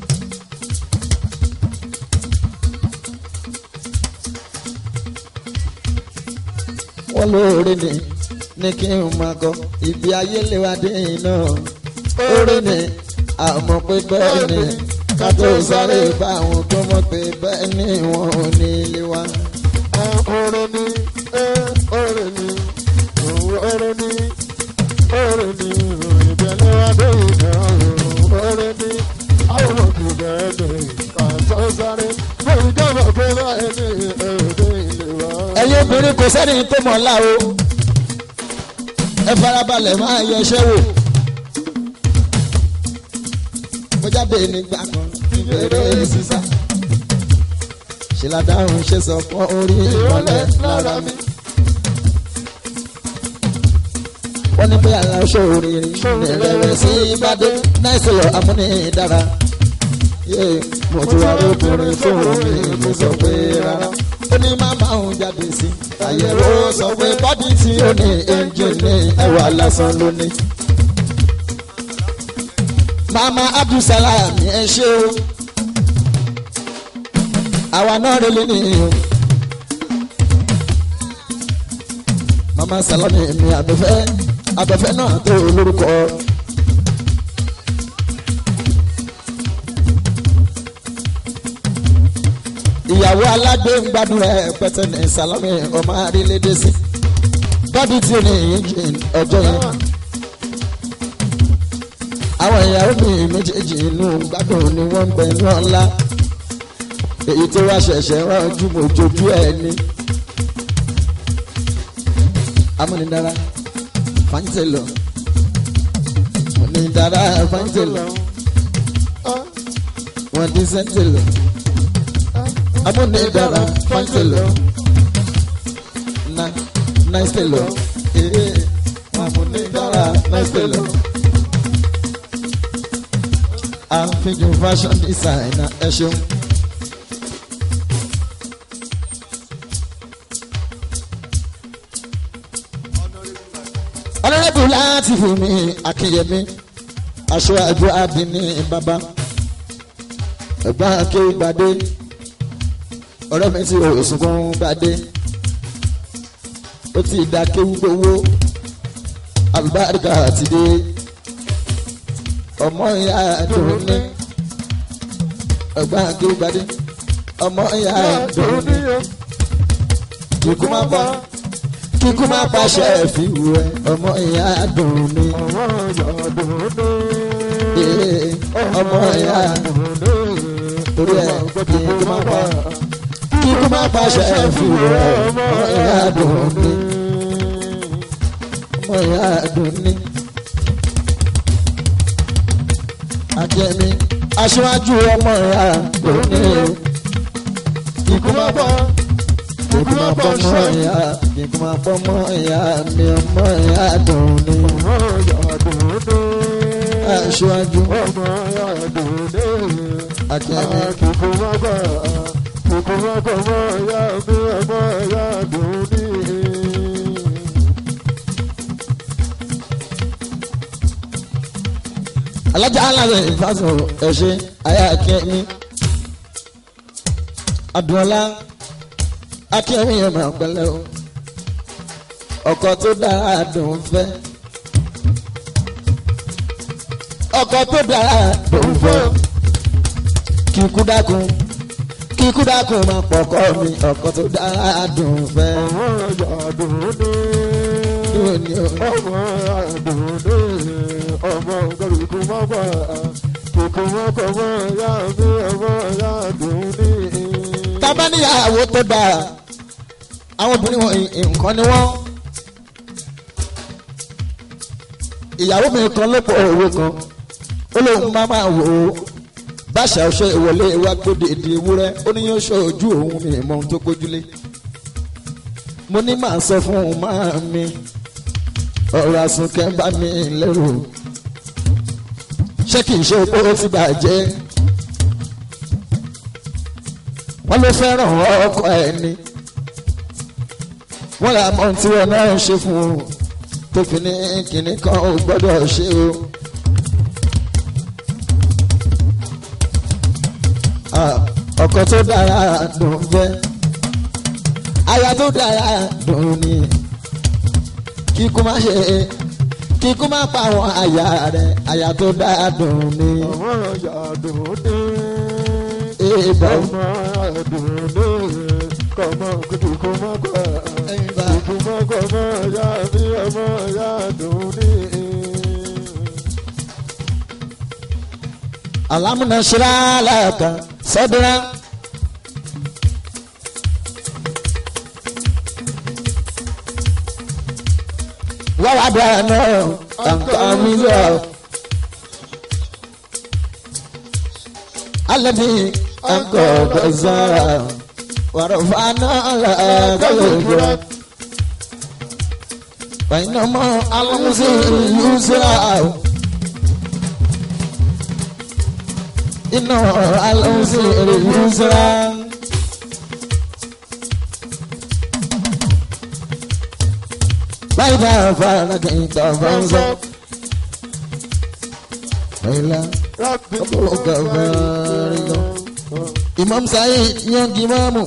wọ́n lóore ni ní kí n máa kọ ibi ayé lè wá dé iná oore ni àmọ́ pé bẹ́ẹ̀ ni ká tó sáré bá àwọn tó mọ̀ pé bẹ́ẹ̀ ni wọ́n ò ní ilé wa. ọ̀rẹ́ ni ọ̀rẹ́ ni ọ̀rẹ́ ni ọ̀rẹ́ ni ìbẹ̀lẹ̀ adé ìdá ọ̀rẹ́ ni àwọn ọmọkùnrin bẹ́ẹ̀ ni kà tó sáré bẹ́ẹ̀ ni dábàá pé báyìí ni ẹ̀ẹ́dẹ́ ilé wa. ẹ̀yin obìnrin kò sẹ́ni tó mọ̀ ńlá o ẹ farabalẹ̀ máa yẹ iṣẹ́ wò. mo jáde nígbà kan ìbẹ̀rẹ̀ sísá ṣe la dáhùn ṣe sọ fún orí ìmọ̀lẹ̀ lára mi. wọ́n ní pé àlọ́ ṣòro rí nìrẹ̀rẹ̀ sí ìbàdí náà lọ amúnidára. mo ti wá lóbìnrin tó mi mo sọ pé rárá ó ní má máa ń jáde sí àyẹ̀wò sọ pé bọ́dí tí ó ní ẹ́ńjìnì ẹwà lásán lónìí. mama abdulsalam ẹ ṣe o àwa náà relé nìyí o. mama salami mi abẹ́fẹ́ abẹ́fẹ́ náà tó lórúkọ. ìyàwó aládé ń gbádùn ẹ pẹtẹ ní salami ọmọ àrílédè sí bọ́dí tí ó ní ìyíjìn ọjọ́ yẹn. àwọn ìyàwó mi méjèèjì inú gbádùn ni wọ́n ń bẹ ní ọ̀la èyí tó wá ṣẹ̀ṣẹ̀ ránjú mojojú ẹ̀ ni. amúnidára fáńtẹ̀lọ̀ amúnidára fáńtẹ̀lọ̀ wọ́n dín sẹ́ńtẹ̀lọ̀ amúnidára fáńtẹ̀lọ̀ na náìsẹ̀lọ̀ ee amúnidára náìsẹ̀lọ̀ àfihàn fashion designer ẹ ṣeun. ọlọ́rẹ́bù láti fún mi akínyẹmí aṣọ àjọ àdínní bàbá ẹ̀gbọ́n akéwì gbadé ọ̀rẹ́ mi ti òsùnkún gbadé ó ti da kéwù gbowó àlùbáríkà ti dé ọmọ ìyá dùn ní ẹ̀gbọ́n akéwì gbadé ọmọ ìyá dùn ní kíkú má bọ́ kíkú má pàṣẹ fìwú ẹ ọmọ ìyá dùn ní. ọmọ ìyá dùn ní. Ee, ọmọ ìyá torí ẹ kíkú má pa kíkú má pàṣẹ fìwú ẹ ọmọ ìyá dùn ní. ọmọ ìyá dùn ní. Akẹ́mi aṣíwájú ọmọ ìyá dùn ní. Kíkú má pa kíkú má pọ̀ mọ́ ìyá kíkú má pọ̀ mọ́ ìyá mi ọmọ ìyá dùn ní. ọmọ ìyá dùn ní. Aṣíwájú ọmọ ìyá dùn ní. Akẹ́mi. kíkú má gbà kíkú má gbà ọmọ ìyá mi ọmọ ìyá dùn ní. alájà alábẹ ìfàsọ ẹṣẹ ayé akẹmi adùnọlá akẹmi yẹn máa pẹ̀lẹ́ o ọkọ tó dára dùn fẹ́ ọkọ tó dára dùn fẹ́ kíkú dákun kíkú dákun máa pọkọ mi ọkọ tó dára dùn fẹ́ ọmọ ìyá dùn ní. dùn ní o. ọmọ ìyá dùn ní. ọmọ kíkú má gbà kíkú má gbà ọmọ ìyá mi ọmọ ìyá dùn ní. tábà níyàwó tó dára àwọn obìnrin wọn nǹkan ni wọn ìyàwó mi kan ló pọ̀ owó kan ó lóun máa máa wò ó báṣà ọṣẹ ìwọlé wa gbóde èdè ewúrẹ́ ó ní yóò ṣe ojú òun mi mọ ohun tó gbójúlé mo ní màá sọ fún màá mi ọ̀rọ̀ àsùnkẹ́ bá mi lérò ṣé kì í ṣe pé ó ti bàjẹ́ wọ́n ló fẹ́ràn ọkọ ẹ̀ ni wọ́n là mọ́ tí wọn náà ṣe fún un tó fi ní kinní kan ò gbọ́dọ̀ ṣe o. ọkọ tó dára dùn fẹ́ aya tó dára dùn ni kíkú má ṣe kíkú má pa àwọn aya rẹ aya tó dára dùn ni. àwọn ọ̀yà dòde. Èèbà ọmọ dòde. kọ́mọ kùtù kó má kọ́. Èèbà kùtù má kọ́ mọ́ ọ̀yà mi ọmọ ọ̀yà dòde. alamuna shiralaka sadra wawadana ankamiza alladhi anqadha warafana laka bainama alamuzi yusra iná alonso èrè yusra. báyìí bá a fara kì í tọ́ bá ń sọ. Báyìí ọ̀pọ̀ gàfẹ́ rí gan. Imam Saheed yangi mamu.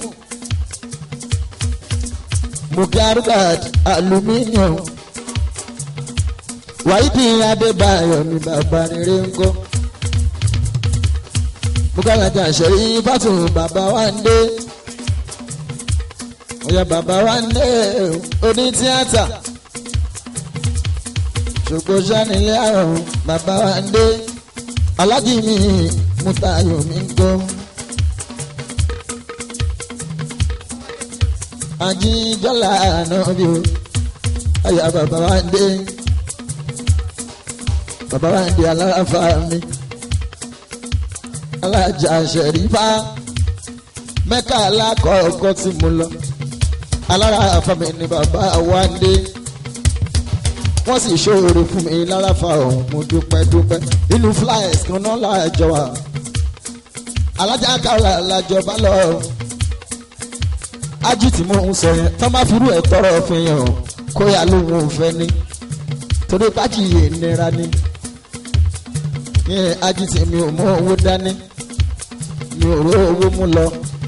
Mukarkat aluminium. Wáyídì Adébáyọ̀ ni bàbá rere ń kọ́ bukalaja ṣẹ̀rí fásitì bàbá wa ń dé ọ̀yà bàbá wa ń dé oní tíátà ṣùgbọ́n sanilé àrùn bàbá wa ń dé alájì mi mutayo mi ń gbọ́. ajíjọ́lá náà bí o ọ̀yà bàbá wa ń dé bàbá wa ń dé aláfa mi alájà ṣẹ̀rífà mẹ́ka alákọ̀ọ́kọ́ tí mo lọ alára àfàmì ni bàbá wa ń dé wọ́n sì ṣòro fún mi lárafa ọ̀hún mo dúpẹ́ dúpẹ́ inú flyers kan náà láàjọ wa alájà kàrà làjọba lọ ájì tí mo ń sọ yẹn tán bá firú ẹ̀ tọrọ fún yẹn o kó yà lóhun òfẹ́ ni torí pájì yìí nira ni yẹn ájì tí mi ò mú owó dání mi ò ró owó mú lọ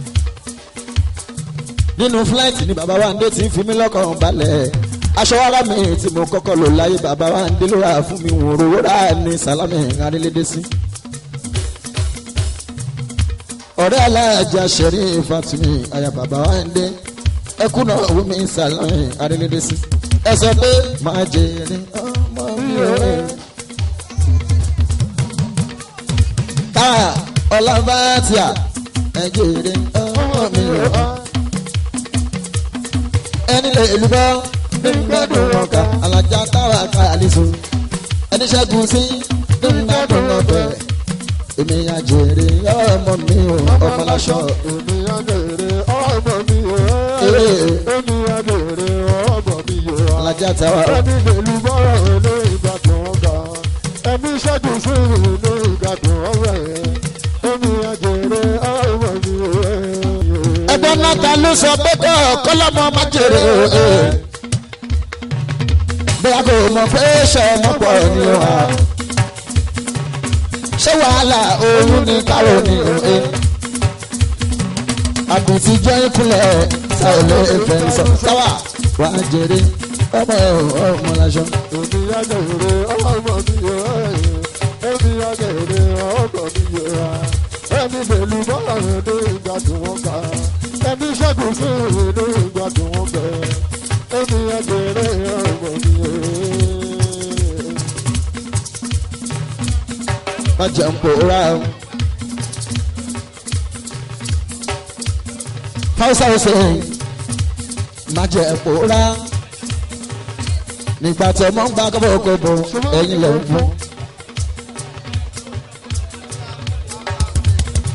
nínú fúláìtì ni bàbá wa ń dé tí ń fi mí lọ́kàn balẹ̀ aṣọ ara mi tí mo kọ́kọ́ lò láyé bàbá wa ń dé ló rà fún mi wò rówó rà ní sálámì arílédé sí. ọ̀rẹ́ aláàjà ṣẹ̀rí fatumi àyà bàbá wa ń dé ẹkún náà wí mi sálámì arílédé sí. ẹ sọ pé máa jèrè ọmọ mi ò rẹ̀. ká ọlọ́bàtìyà ẹ jèrè ọmọ mi ò rẹ̀ ẹni lè lùbọ́ nígbàdùn ọkà alájà táwa ká àlìsùn ẹni ṣẹ́gun sí nígbàdùn ọbẹ̀ èmi àjèrè ọmọ mi ò ọmọláṣọ. èmi àjèrè ọmọ mi ò èmi àjèrè ọmọ mi ò alájà táwa ẹni lèlu bọ́rọ̀ ilé ìgbàdùn ọgbà ẹni ṣẹ́gun sí ilé ìgbàdùn ọwẹ́ èmi àjèrè ọmọ mi ò. ẹgbẹ́ náà ta ló sọ pé kọ́ kọ́lọ́mọ má jèrè o. bí a kò mọ̀ pé ṣe ọmọ pọ̀ ni o wa. ṣé wàhálà oyún ní kárò ní òye. àbùtí jẹ́ ìkúnlẹ̀ sáwọlé ìfẹ́ sọ sáwà wà á jèrè ọmọ ọmọ lásán. èmi àjèrè ọmọ mi ò èmi àjèrè ọmọ mi ò ẹni lèlu bọ́rọ̀ ilé ìgbàdùn ọgbà ẹni ṣẹ́gun sí ilé ìgbàdùn ọgbà èmi àjèrè ọmọ mi ò. má jẹun pòórá o. fáwọsà ọ̀sẹ̀ má jẹun pòórá. nígbà tí ọmọ ń gba kọ́bọ̀kọ́bọ̀ ẹ̀yìn lẹ̀ ń fún.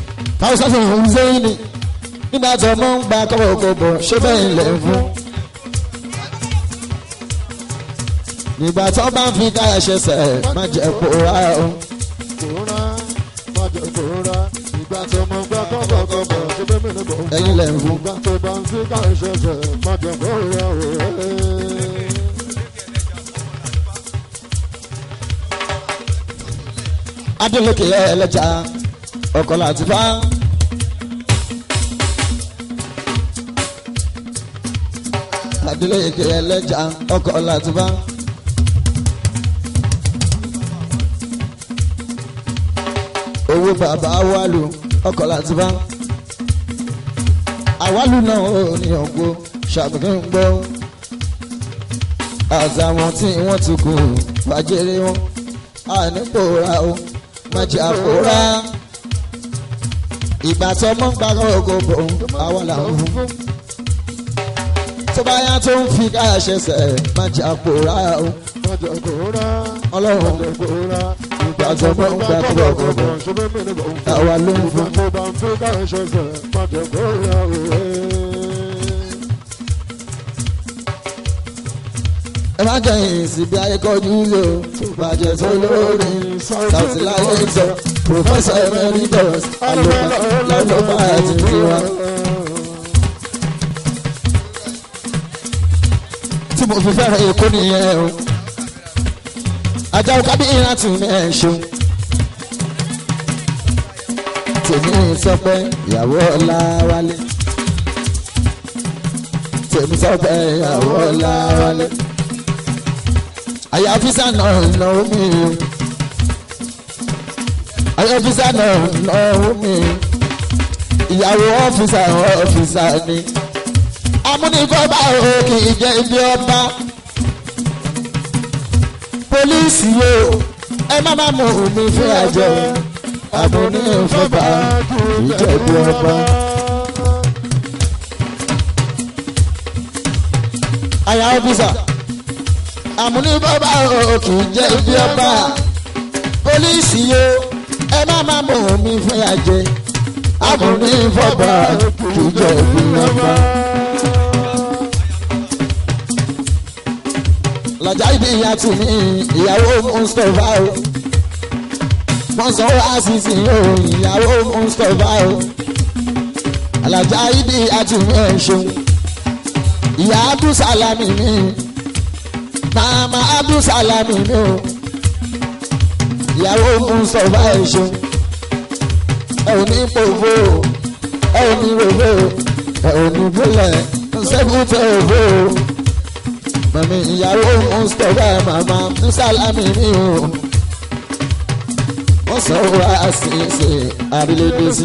fáwọsà ọ̀sẹ̀ ń sẹ́yìn ni nígbà tí ọmọ ń gba kọ́bọ̀kọ́bọ̀ ṣé bẹ́ẹ̀ lẹ̀ ń fún. nígbà tó bá ń fi ká ẹ̀ṣẹ̀ sẹ̀ má jẹ́ pòórá o. kóra májọ kóra ìgbà tó mọ gbà kọ́kọ́kọ́kọ́ ṣe bẹ́ẹ̀ mi lọ́gbọ̀n. ẹ̀yin lẹ̀ ń fún. ìgbà tó bá ń fi ká ìṣẹ̀ṣẹ̀ májọ kóra o. adélèké ẹlẹ́jà ọkọ̀ láti bá. adélèké ẹlẹ́jà ọkọ̀ láti bá. owó bàbá wàlú ọkọ̀ láti bá. àwálù náà ò ní ọ̀gbọ́ ṣàbùkún gbọ́. àtàwọn tí wọ́n ti kú fàjẹrẹ wọn ànípòórá o má jẹ́ àpòórá. ìgbà tó mọ́ gbàgbọ́ ògòbò àwọn làwọn fún. tó bá yá tó ń fi káyà ṣẹṣẹ má jẹ́ àpòórá o. májọ kóra ọlọ́run májọ kóra ìgbà tó mọ́ gbàgbọ́ ògòbò ṣe bẹ́ẹ̀ mi lọ́gbọ̀n. àwa ló ń ìgbà fún. tó bá ń fi ká ìṣẹ̀ṣẹ̀ májọ kóra o. ẹ má jẹyìn síbi ayékọjú lò bàjẹ́ tó lórí Sauti láyé sọ Professor Emeritus alùpàá lọ́lọ́pàá àti tiwa. tí mo fi fẹ́ràn èkó nìyẹn o. Ajáò kábíyìnrán tún ní ẹ̀ ṣeun. Tèmi sọ pé ìyàwó ọ̀la wálé. Tèmi sọ pé ìyàwó ọ̀la wálé. Àyà ọ́fíìsà náà náwó mi o. Àyà ọ́fíìsà náà náwó mi. Ìyàwó ọ́fíìsà ọ́fíìsà ni amúnikọ́ba o kì í jẹ́ ibi ọba pólíìsì o ẹ má má mú mi fún àjọ amúnikọ́ba kì í jẹ́ ibi ọba. àyà ọ́fíìsà amúnikọ́ba o kì í jẹ́ ibi ọba pólíìsì o ẹ má má mú mi fún àjọ amúnikọ́ba kì í jẹ́ ibi ọba. lọ́jà ibi ìyá tù mí ìyàwó mustapha o wọ́n sọ wá sísì o ìyàwó mustapha o alájà ibi ìyá tù mí ẹ̀ ṣeun ìyá abdulsalami mi màmá abdulsalami mi o ìyàwó mustapha ẹ̀ ṣeun ẹ ò ní pòfo ẹ ò ní rògbò ẹ ò ní bólẹ̀ ṣẹ́gun òfò o mami ìyàwó mustapha mama musalami mi o wọ́n sọ wá àṣìṣe àrílédèsí.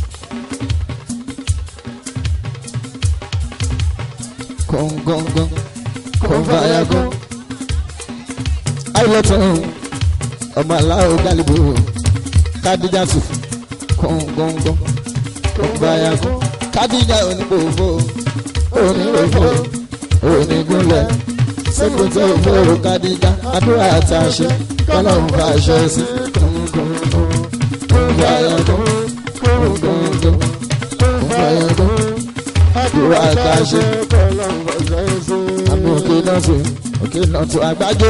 kọ̀ǹgọ̀ǹgọ̀ǹ kọ̀ǹfàyàgọ̀ àìlọ́tún ọmọ aláwọ̀ gálíbò kádíjàsù kọ̀ǹgọ̀ǹgọ̀ǹ kọ̀ǹfàyàgọ̀ kádíjà onígbòfò onígbòfò onígúnlẹ̀ sẹ́kùn tó fòrò kádíjà àdúrà àtàṣe kọ́lọ́hún bá aṣọ sí kọ̀ǹfàyàgọ̀ kọ̀ǹgọ̀ǹgọ̀ kọ̀ǹfàyàgọ̀ àdúrà àtàṣe àmì òkè náà tó òkè náà tó àgbájé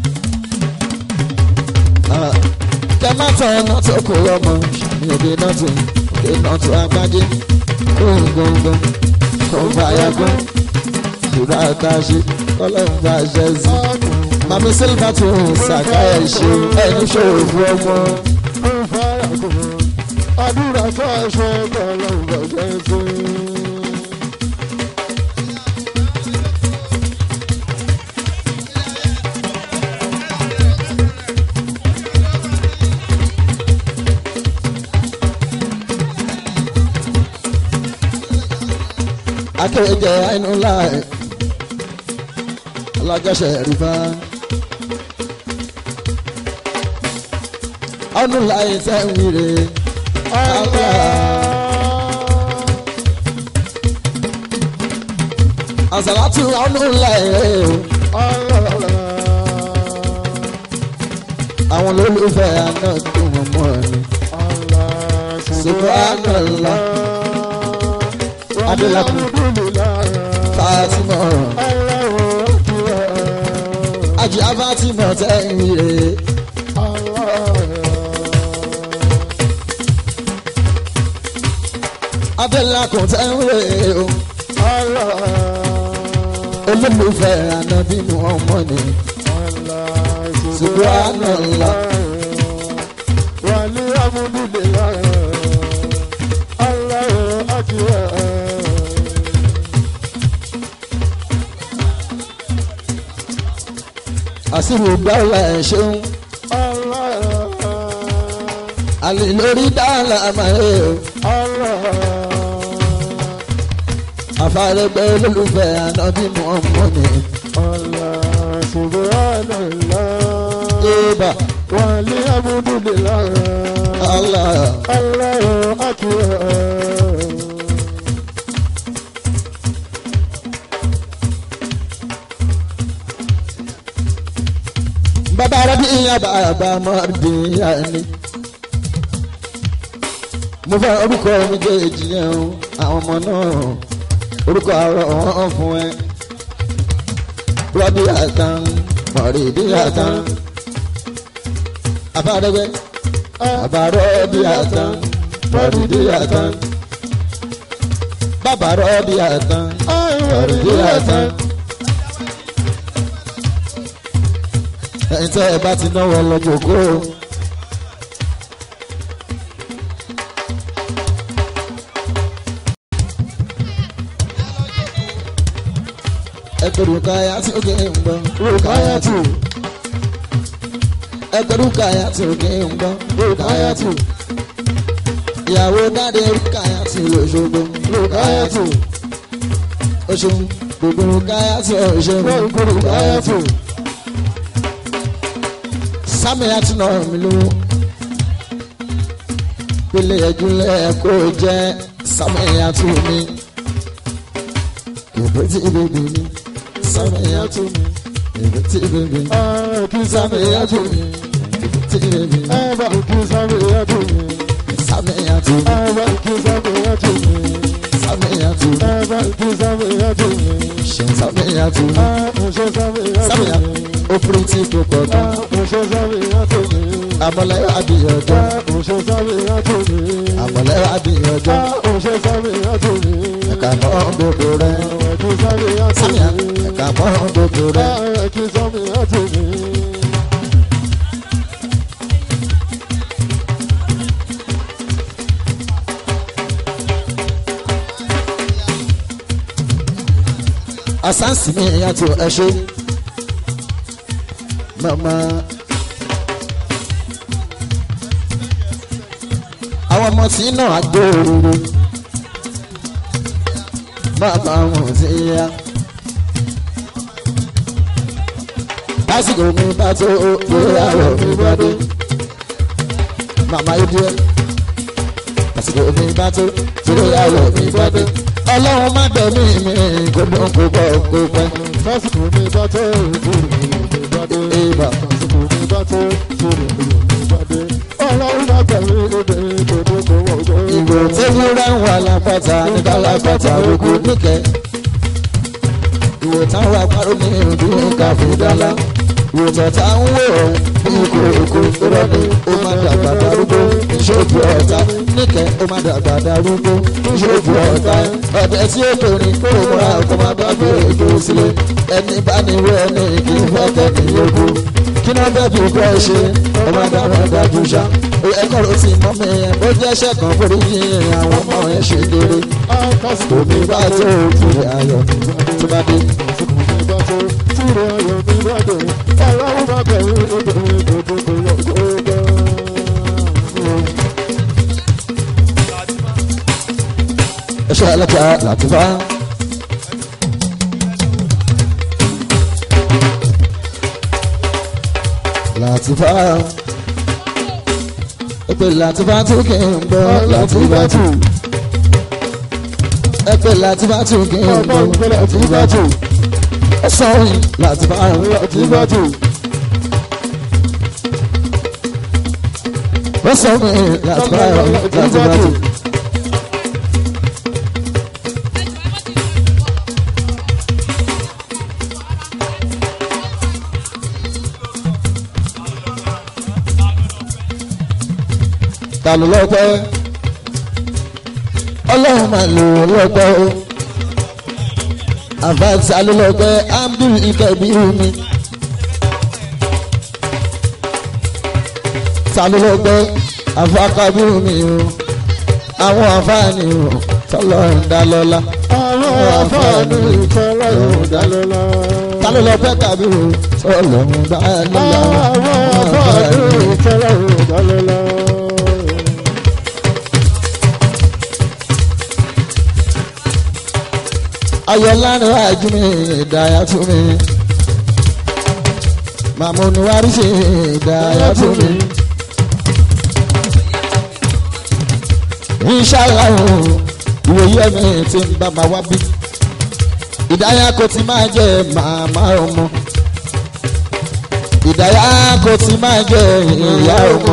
kẹ má tán ọ̀nà tó kò rọmọ àmì òkè náà tó òkè náà tó àgbájé kọ̀ǹgọ̀ǹgọ̀ kọ̀ǹfàyàgọ̀ àdúrà àtàṣe kọ́lọ́hún bá aṣọ sí mami silva tó ṣàkáyà ṣe ẹni ṣòro fún ọmọ. àdúrà tó aṣọ kọlọ́hún bàjẹ́ sí. akéwéjẹ ẹnu láì ọlọ́jọ́sẹ̀ rìbá. ọdún láì sẹ́wìrì ọ̀la. àsàlátù ọdún láì àwọn olólùfẹ́ àná tó wọ́n mọ́ ni. Subhanallah. Adélakùn. Fatima. Ajá Fatima tẹ́yìn rè Adélakùn tẹ́yìn rè o olólùfẹ́ ànábì Muhammad ni Subhanallah. wàlí amúdúlélá aláwọ̀ akíwá. àsìrò gbàlà ẹ̀ ṣeun àlè lórí dáhàlà àmàlẹ́ o àfàrẹ́gbẹ́ olólùfẹ́ ànábì Muhammad ni Eba wàlí amúdúlélá Allah aláwọ̀ akíwá. bàbá arábí ìyá bàbá mọ́ọ̀dé ìyá ni. mo fẹ́ orúkọ méjèèjì yẹn o àwọn ọmọ náà orúkọ àárọ̀ wọn fún ẹ. rọ́bì àtàn mọ̀rìdí àtàn àfàdẹ́gbẹ́ bàbá rọ́bì àtàn mọ̀rìdí àtàn bàbá rọ́bì àtàn mọ̀rìdí àtàn. ẹ̀yin tẹ́ ẹ bá ti náwó lọ́jọ́ kó o. ẹ pé rúkàyà tí ó kì í ń gbọ́. rúkàyà tù. ẹ pé rúkàyà tí ó kì í ń gbọ́. rúkàyà tù. ìyàwó dáadé rúkàyà tí Òṣogbo. rúkàyà tù. Òṣogbo gbogbo rúkàyà tí Òṣogbo. rúkàyà tù sami àti nà mí lówó pélé ẹdúnlẹ̀ kó jẹ́ sami àti mi kébé tí bèbè mi sami àti mi kébé tí bèbè mi kí sami àti mi kébé tí bèbè mi ẹ̀bà kí sábẹ̀ yàtọ̀ mi. sami àti mi ẹ̀bà kí sábẹ̀ yàtọ̀ mi. sami àti mi ẹ̀bà kí sábẹ̀ yàtọ̀ mi. ṣe sami àti mi ẹ̀ṣẹ̀ sábẹ̀ sami yàtọ̀ àti mi. mi ó fúri tí kò pọ̀ tán ẹ̀ṣẹ̀ sábẹ̀ yàtọ̀ mi. àmọ́lẹ́ àbíyànjọ́ ẹ̀ṣẹ̀ sábẹ̀ yàtọ̀ mi. àmọ́lẹ́ àbíyànjọ́ ẹ̀ṣẹ̀ sábẹ̀ yàtọ̀ mi. ẹ̀ka mọ́ gbogbo rẹ̀ ẹ̀kí sábẹ̀ yàtọ̀ sami mi. àti ẹ̀ka mọ́ gbogbo rẹ̀. ẹ̀kí sábẹ̀ yàtọ̀ mi. asansi mi yàtọ̀ ẹ ṣe mama àwọn ọmọ tí náà gbòòrò mama wọn ti yá lásìkò mi bá tó ìgbéyàwó mi bá dé mama yóò dé lásìkò mi bá tó ìgbéyàwó mi bá dé ọlọ́run má gbẹ̀mí mi kó dún kó bọ̀ kó pẹ́. lásìkò mi bá tó ìdúró mi bá dé. Ìbà. lásìkò mi bá tó ìdúró mi bá dé. ọlọ́run bá tẹ̀lé obìnrin tó dé kó wọ́n tó. ìgò tẹ́wúrẹ́ ń wà lápáta nígbà lápáta ogun níkẹ́. ìwò táwọn àparò ní ìrùbí káfíńdálá. ìwò tọ̀tà ń wò ó bí kòkó rọ́ọ̀nì ó má dàgbà darúgbó ìṣòfò ọ̀tá níkẹ́ ó má dàgbà darúgbó ìṣòfò ọ̀tá ọ̀dẹ tí ó torin kó o múra kó má bá bèrè ètò sílẹ̀ ẹni bá ní irú ẹni kì í fẹ́ kẹ́ni yókù kí náà fẹ́ fi kọ́ ẹ ṣe ọmọ dáná dájú ṣá ẹ̀kọ́ ló ti mọ́ mi ẹ̀ bó jẹ́ ṣẹ́ kan forí yín àwọn ọmọ ẹ̀ ṣe kéré lásìkò omi bá tó kiri ayọ̀ tó bá dé. lásìkò mi bá tó ìdúró ayọ̀ mi bá dé. ọlọ́run bá tẹ̀lé obìnrin tó dé kó wọ́n tó. ẹṣẹ́ alájà làtúbá. làtúbá. ẹgbẹ́ làtúbá tó kì í gbọ́ làtúbá tù. ẹgbẹ́ làtúbá tó kì í gbọ́ làtúbá tù. ẹ̀sán làtúbá làtúbá tù. ẹ̀sán làtúbá làtúbá tù. ta ló lọ́pẹ́ ọlọ́run máa lò ó lọ́pẹ́ o àfàtà ló lọ́pẹ́ abdul ikabiru mi ta ló lọ́pẹ́ àfàkàbírù mi o àwọn àfààní o tọ́lọ́run dá lọ́lá àwọn àfààní tọ́lọ́run dá lọ́lá. ta ló lọ́pẹ́ kàbírù tọ́lọ́run dá lọ́lá àwọn àfààní tọ́lọ́run dá lọ́lá. ayọ̀lánà àjùmí ìdáyà tún mi màmúnu wárísì ìdáyà tún mi. inṣàlá o ìwòye ẹ̀mí tí ń bá ma wá bí ìdáyà kò ti máa jẹ màmá ọmọ ìdáyà kò ti máa jẹ ìyá ọmọ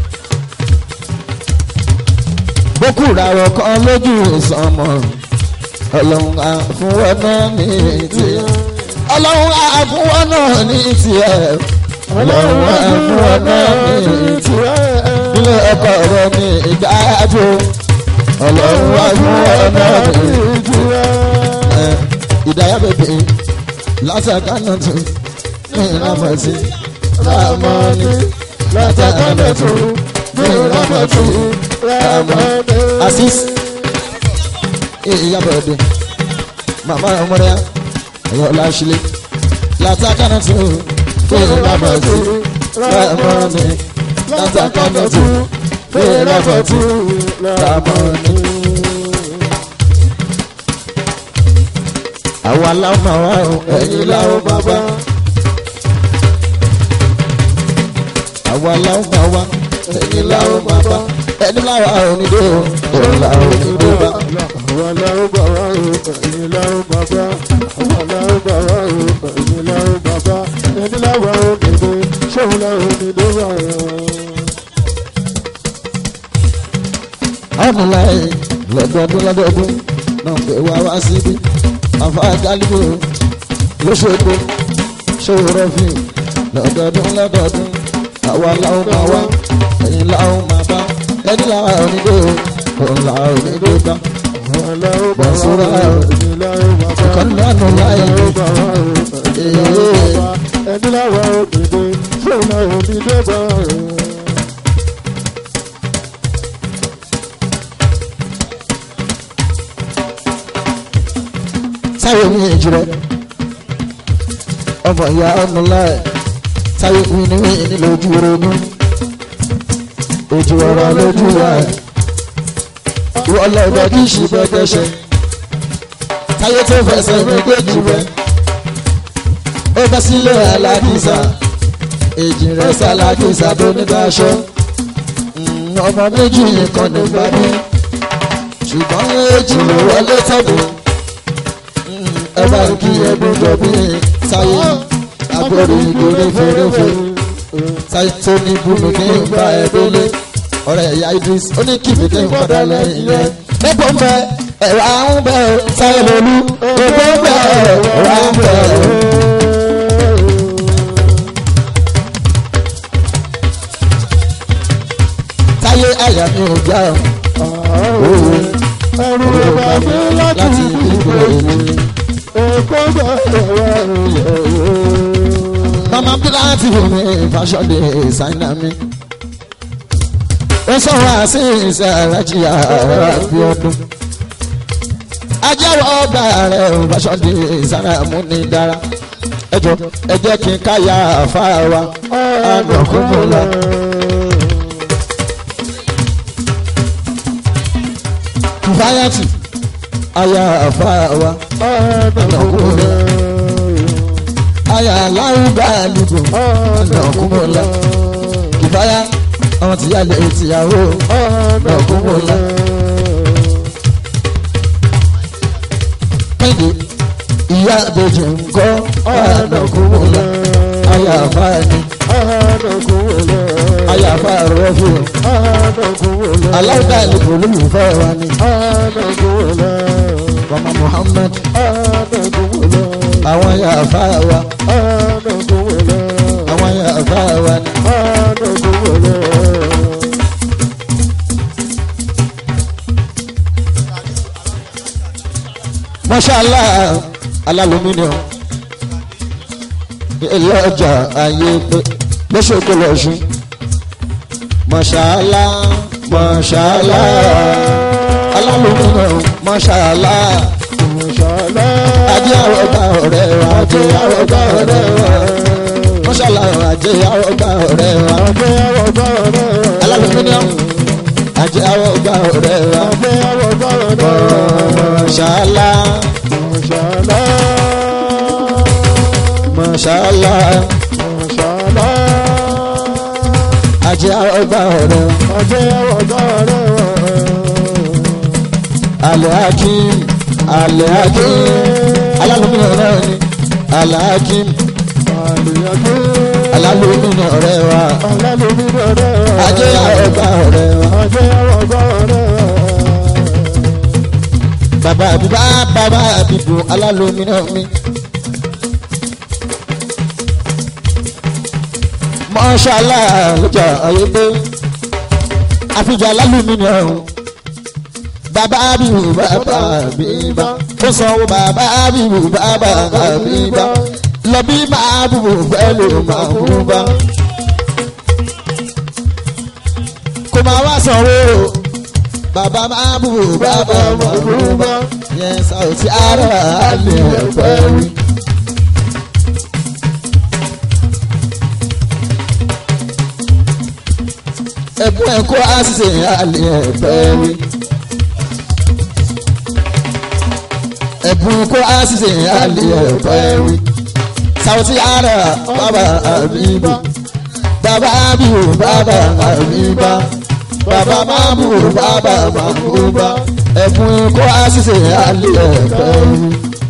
bókùrà rọ̀ kan lójú ìsọmọ ọlọ́run àfúnwọ́ náà ní tiẹ̀ ọlọ́run àfúnwọ́ náà ní tiẹ̀ ọlọ́run àfúnwọ́ náà ní tiẹ̀ ilé ọkọ rẹ ní ìgbà àjò ọlọ́run àfúnwọ́ náà ní tiẹ̀ ìdáyà bèbè látàkánà tó ní ìrámọ̀tì rámọ́ni látàkánà tó ní ìrámọ̀tì rámọ́ni. asis ìyàbọ̀dé màmá ọmọdé ẹ̀yọ́ láṣìlẹ̀ látàkánà tó ní ìrámọ̀tì rámọ́ni látàkánà tó ní ìrámọ̀tì rámọ́ni. àwọn aláwọ̀ máa wá o ẹ̀yin láwọ̀ bàbá. àwọn aláwọ̀ máa wá ẹ̀yin láwọ̀ bàbá. ẹni láwọ̀ onídé o òun láwọ̀ onídé bá. àwọn aláwọ̀ bá wà ó ẹ̀yin láwọ̀ bàbá. àwọn aláwọ̀ bá wà ó ẹ̀yin láwọ̀ bàbá. ẹni láwọ̀ òdìdó ṣóun láwọ̀ òdìdó wà ó. ọ̀nà láyé lọ́dọọdún lọ́dọọdún náà pé wá wá síbí. àfa àjálùkò lóṣogbo ṣòro rọ́fìn lọ́dọọdún lọ́dọọdún àwa làwọn máa wá ẹ̀yin làwọn máa bá ẹni làwọn onídé o òun làwọn onídé bá. àwọn aláwọ̀ bá wà ó Bọ̀sùrà ẹ̀yin láwọ̀ bàbá. ọ̀kan lánàá láyé aláwọ̀ bá wà ó ẹ̀yin láwọ̀ bàbá. ẹni láwọ̀ òdìdó ṣóun láwọ̀ òdìdó bá ó. táyé mi ìjìrẹ́ ọmọ ìyá ọmọ láì táyé mi ní ní lójú ronú ojú ọ̀rọ̀ lójú wa ìwọ lọ́dọ̀ kì í ṣe bẹ́gẹ́ṣẹ́ táyé tó fẹsẹ̀ mi gbéjì rẹ̀ ó bẹ́ sílé alákìsà èjì rẹ̀ sàlákìsà tó nígbà aṣọ ọmọ méjì nìkan nígbà bí ṣùgbọ́n èjì ló wọlé tọ́dún ẹ bá ń kí ẹbí jọbí sáyé agbórí ìgbórí fèrèfè sáyé tó ní bùnú kí n bá ẹ délé ọ̀rẹ́ ìyá idris ó ní kí mi kí n padà lẹ́yìn rẹ̀ nípò ń bẹ ẹ̀rọ àwọn bẹ sáyé lolú nípò ń bẹ ẹ̀rọ àwọn bẹ. táyé àyà mi ò já òwe ẹrù rẹ̀ bá mi láti láti ìdìbò ìdìbò èmi. èmi. Èkó gbọ́dọ̀ wà lóyè. mama pilati mi fashion designer mi. ó sọ̀rọ̀ àṣì ìṣẹ̀rẹ̀jì ààrẹ bí ọdún. ajẹ́wọ́ ọgbà rẹ̀ fashion designer mú ní dára. ẹ jọ ẹ jẹ́ kí n káyà àfáà wa àgbọ̀kúnmọ́ lọ. kùfáyàtì àyà àfáà wa àgbọ̀kúnmọ́ lọ. àyà aláwùgbà àlùkò àgbọ̀kúnmọ́ lọ. kùfáyà àwọn tìyá lè tìyàwó àgbọ̀kúnmọ́ lọ. kéde ìyá àbèjì ńkọ́ àgbọ̀kúnmọ́ lọ. àyà àfáà ni àyà àfáà rọ́fì aláwùgbà àlùkò olólùfẹ́ wa ni mama muhammad àwọn àyà àfáà wa àwọn àyà àfáà wa ni. mọ́ṣálá alálùmíníọ̀ ilé ọjà ayé pé lọ́sọ̀kọ̀ lọ́sùn mọ́ṣálá mọ́ṣálá alálùmíníọ̀ mọ́ṣálá Mọ̀ṣálá. ajé àwọn ọgbà ọ̀rẹ́ wa ajé àwọn ọgbà ọ̀rẹ́ wa mọ́ṣálá ajé àwọn ọgbà ọ̀rẹ́ wa Àgbẹ̀ àwọ̀ bá ọ̀rẹ́ rẹ̀. alálùmíníọ̀ ajé àwọn ọgbà ọ̀rẹ́ wa Àgbẹ̀ àwọ̀ bá ọ̀rẹ́ rẹ̀. mọ́ṣálá Mọ̀ṣálá. mọ́ṣálá Mọ̀ṣálá. ajé àwọn ọgbà ọ̀rẹ́ wa. Àgbẹ̀ àwọ̀ bá ọ̀rẹ́ rẹ̀. alhakim alhakim alálùmínà náà ni alhakim Àlìyàgbé. alálùmínà ọ̀rẹ́ wa Alálùmí ọ̀rẹ́ rẹ̀. ajé ọgbà ọ̀rẹ́ wa Àgbẹ̀ àwọ̀ bá ọ̀rẹ́ rẹ̀. bàbá àbíbá bàbá àbíbù alálùmínà mi. mọ́ṣálá lọ́jà ayé pé àfijọ́ alálùmínà ọ̀hún bàbá àbíbù bàbá àbíbá ó sanwó bàbá àbíbù bàbá àbíbá lọ bí máa bùbù pẹ̀lú máa bùbù bá. kò máa wá sanwó bàbá máa bùbù bàbá máa bùbù bá. yẹn sàùtì ara àlè ẹ̀fẹ́ wí. ẹ̀bùn ẹ̀kọ́ àṣìṣe àlè ẹ̀fẹ́ wí. ẹ̀bùn ẹ̀kọ́ àṣìṣe àlè ẹ̀fẹ́ wí. sàùtì ara bàbá àbíbá bàbá àbíbò bàbá àbíbá bàbá máàbù bàbá màbúbá ẹ̀bùn ẹ̀kọ́ àṣìṣe àlè ẹ̀fẹ́ wí.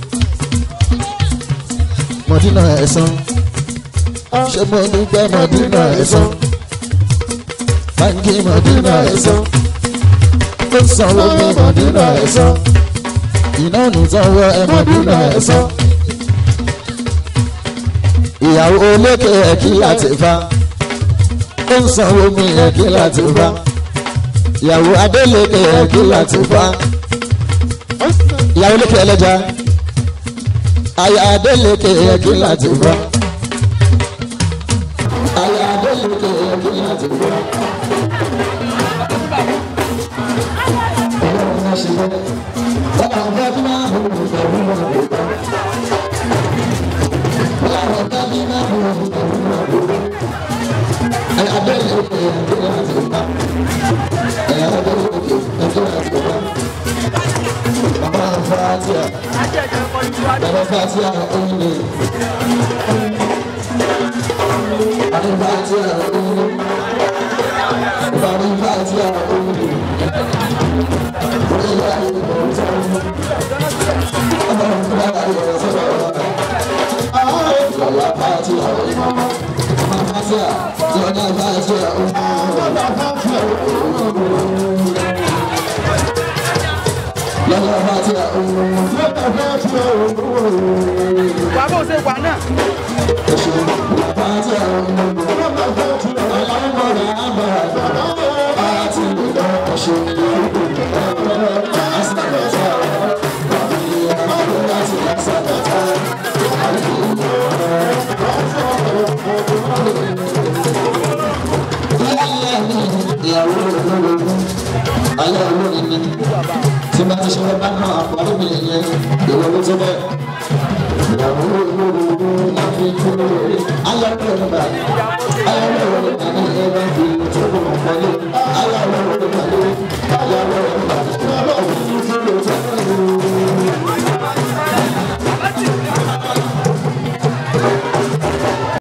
mọ̀dínà ẹ̀sán ṣé mo dúpẹ́ mọ̀dínà ẹ̀sán báńkì mọ̀dínà ẹ̀sán ó sanwó mi mọ̀dínà ẹ̀sán iná nù sanwó ẹ̀ mọ̀dínà ẹ̀sán ìyàwó olékè ẹ̀kí láti fa ó ń sanwó mi ẹ̀kí láti fa ìyàwó adélékè ẹ̀kí láti fa ìyàwó olékè ẹlẹ́ja àyà adélékè ẹ̀kí láti fa àyà adélékè ẹ̀kí láti fa. wà bó ṣe wà náà. ayé olórin ni tí bá ti ṣe wọ́n bá náà àpò àdébìnrin yẹn ìwọ ló tó bẹ́ẹ̀ ìyàwó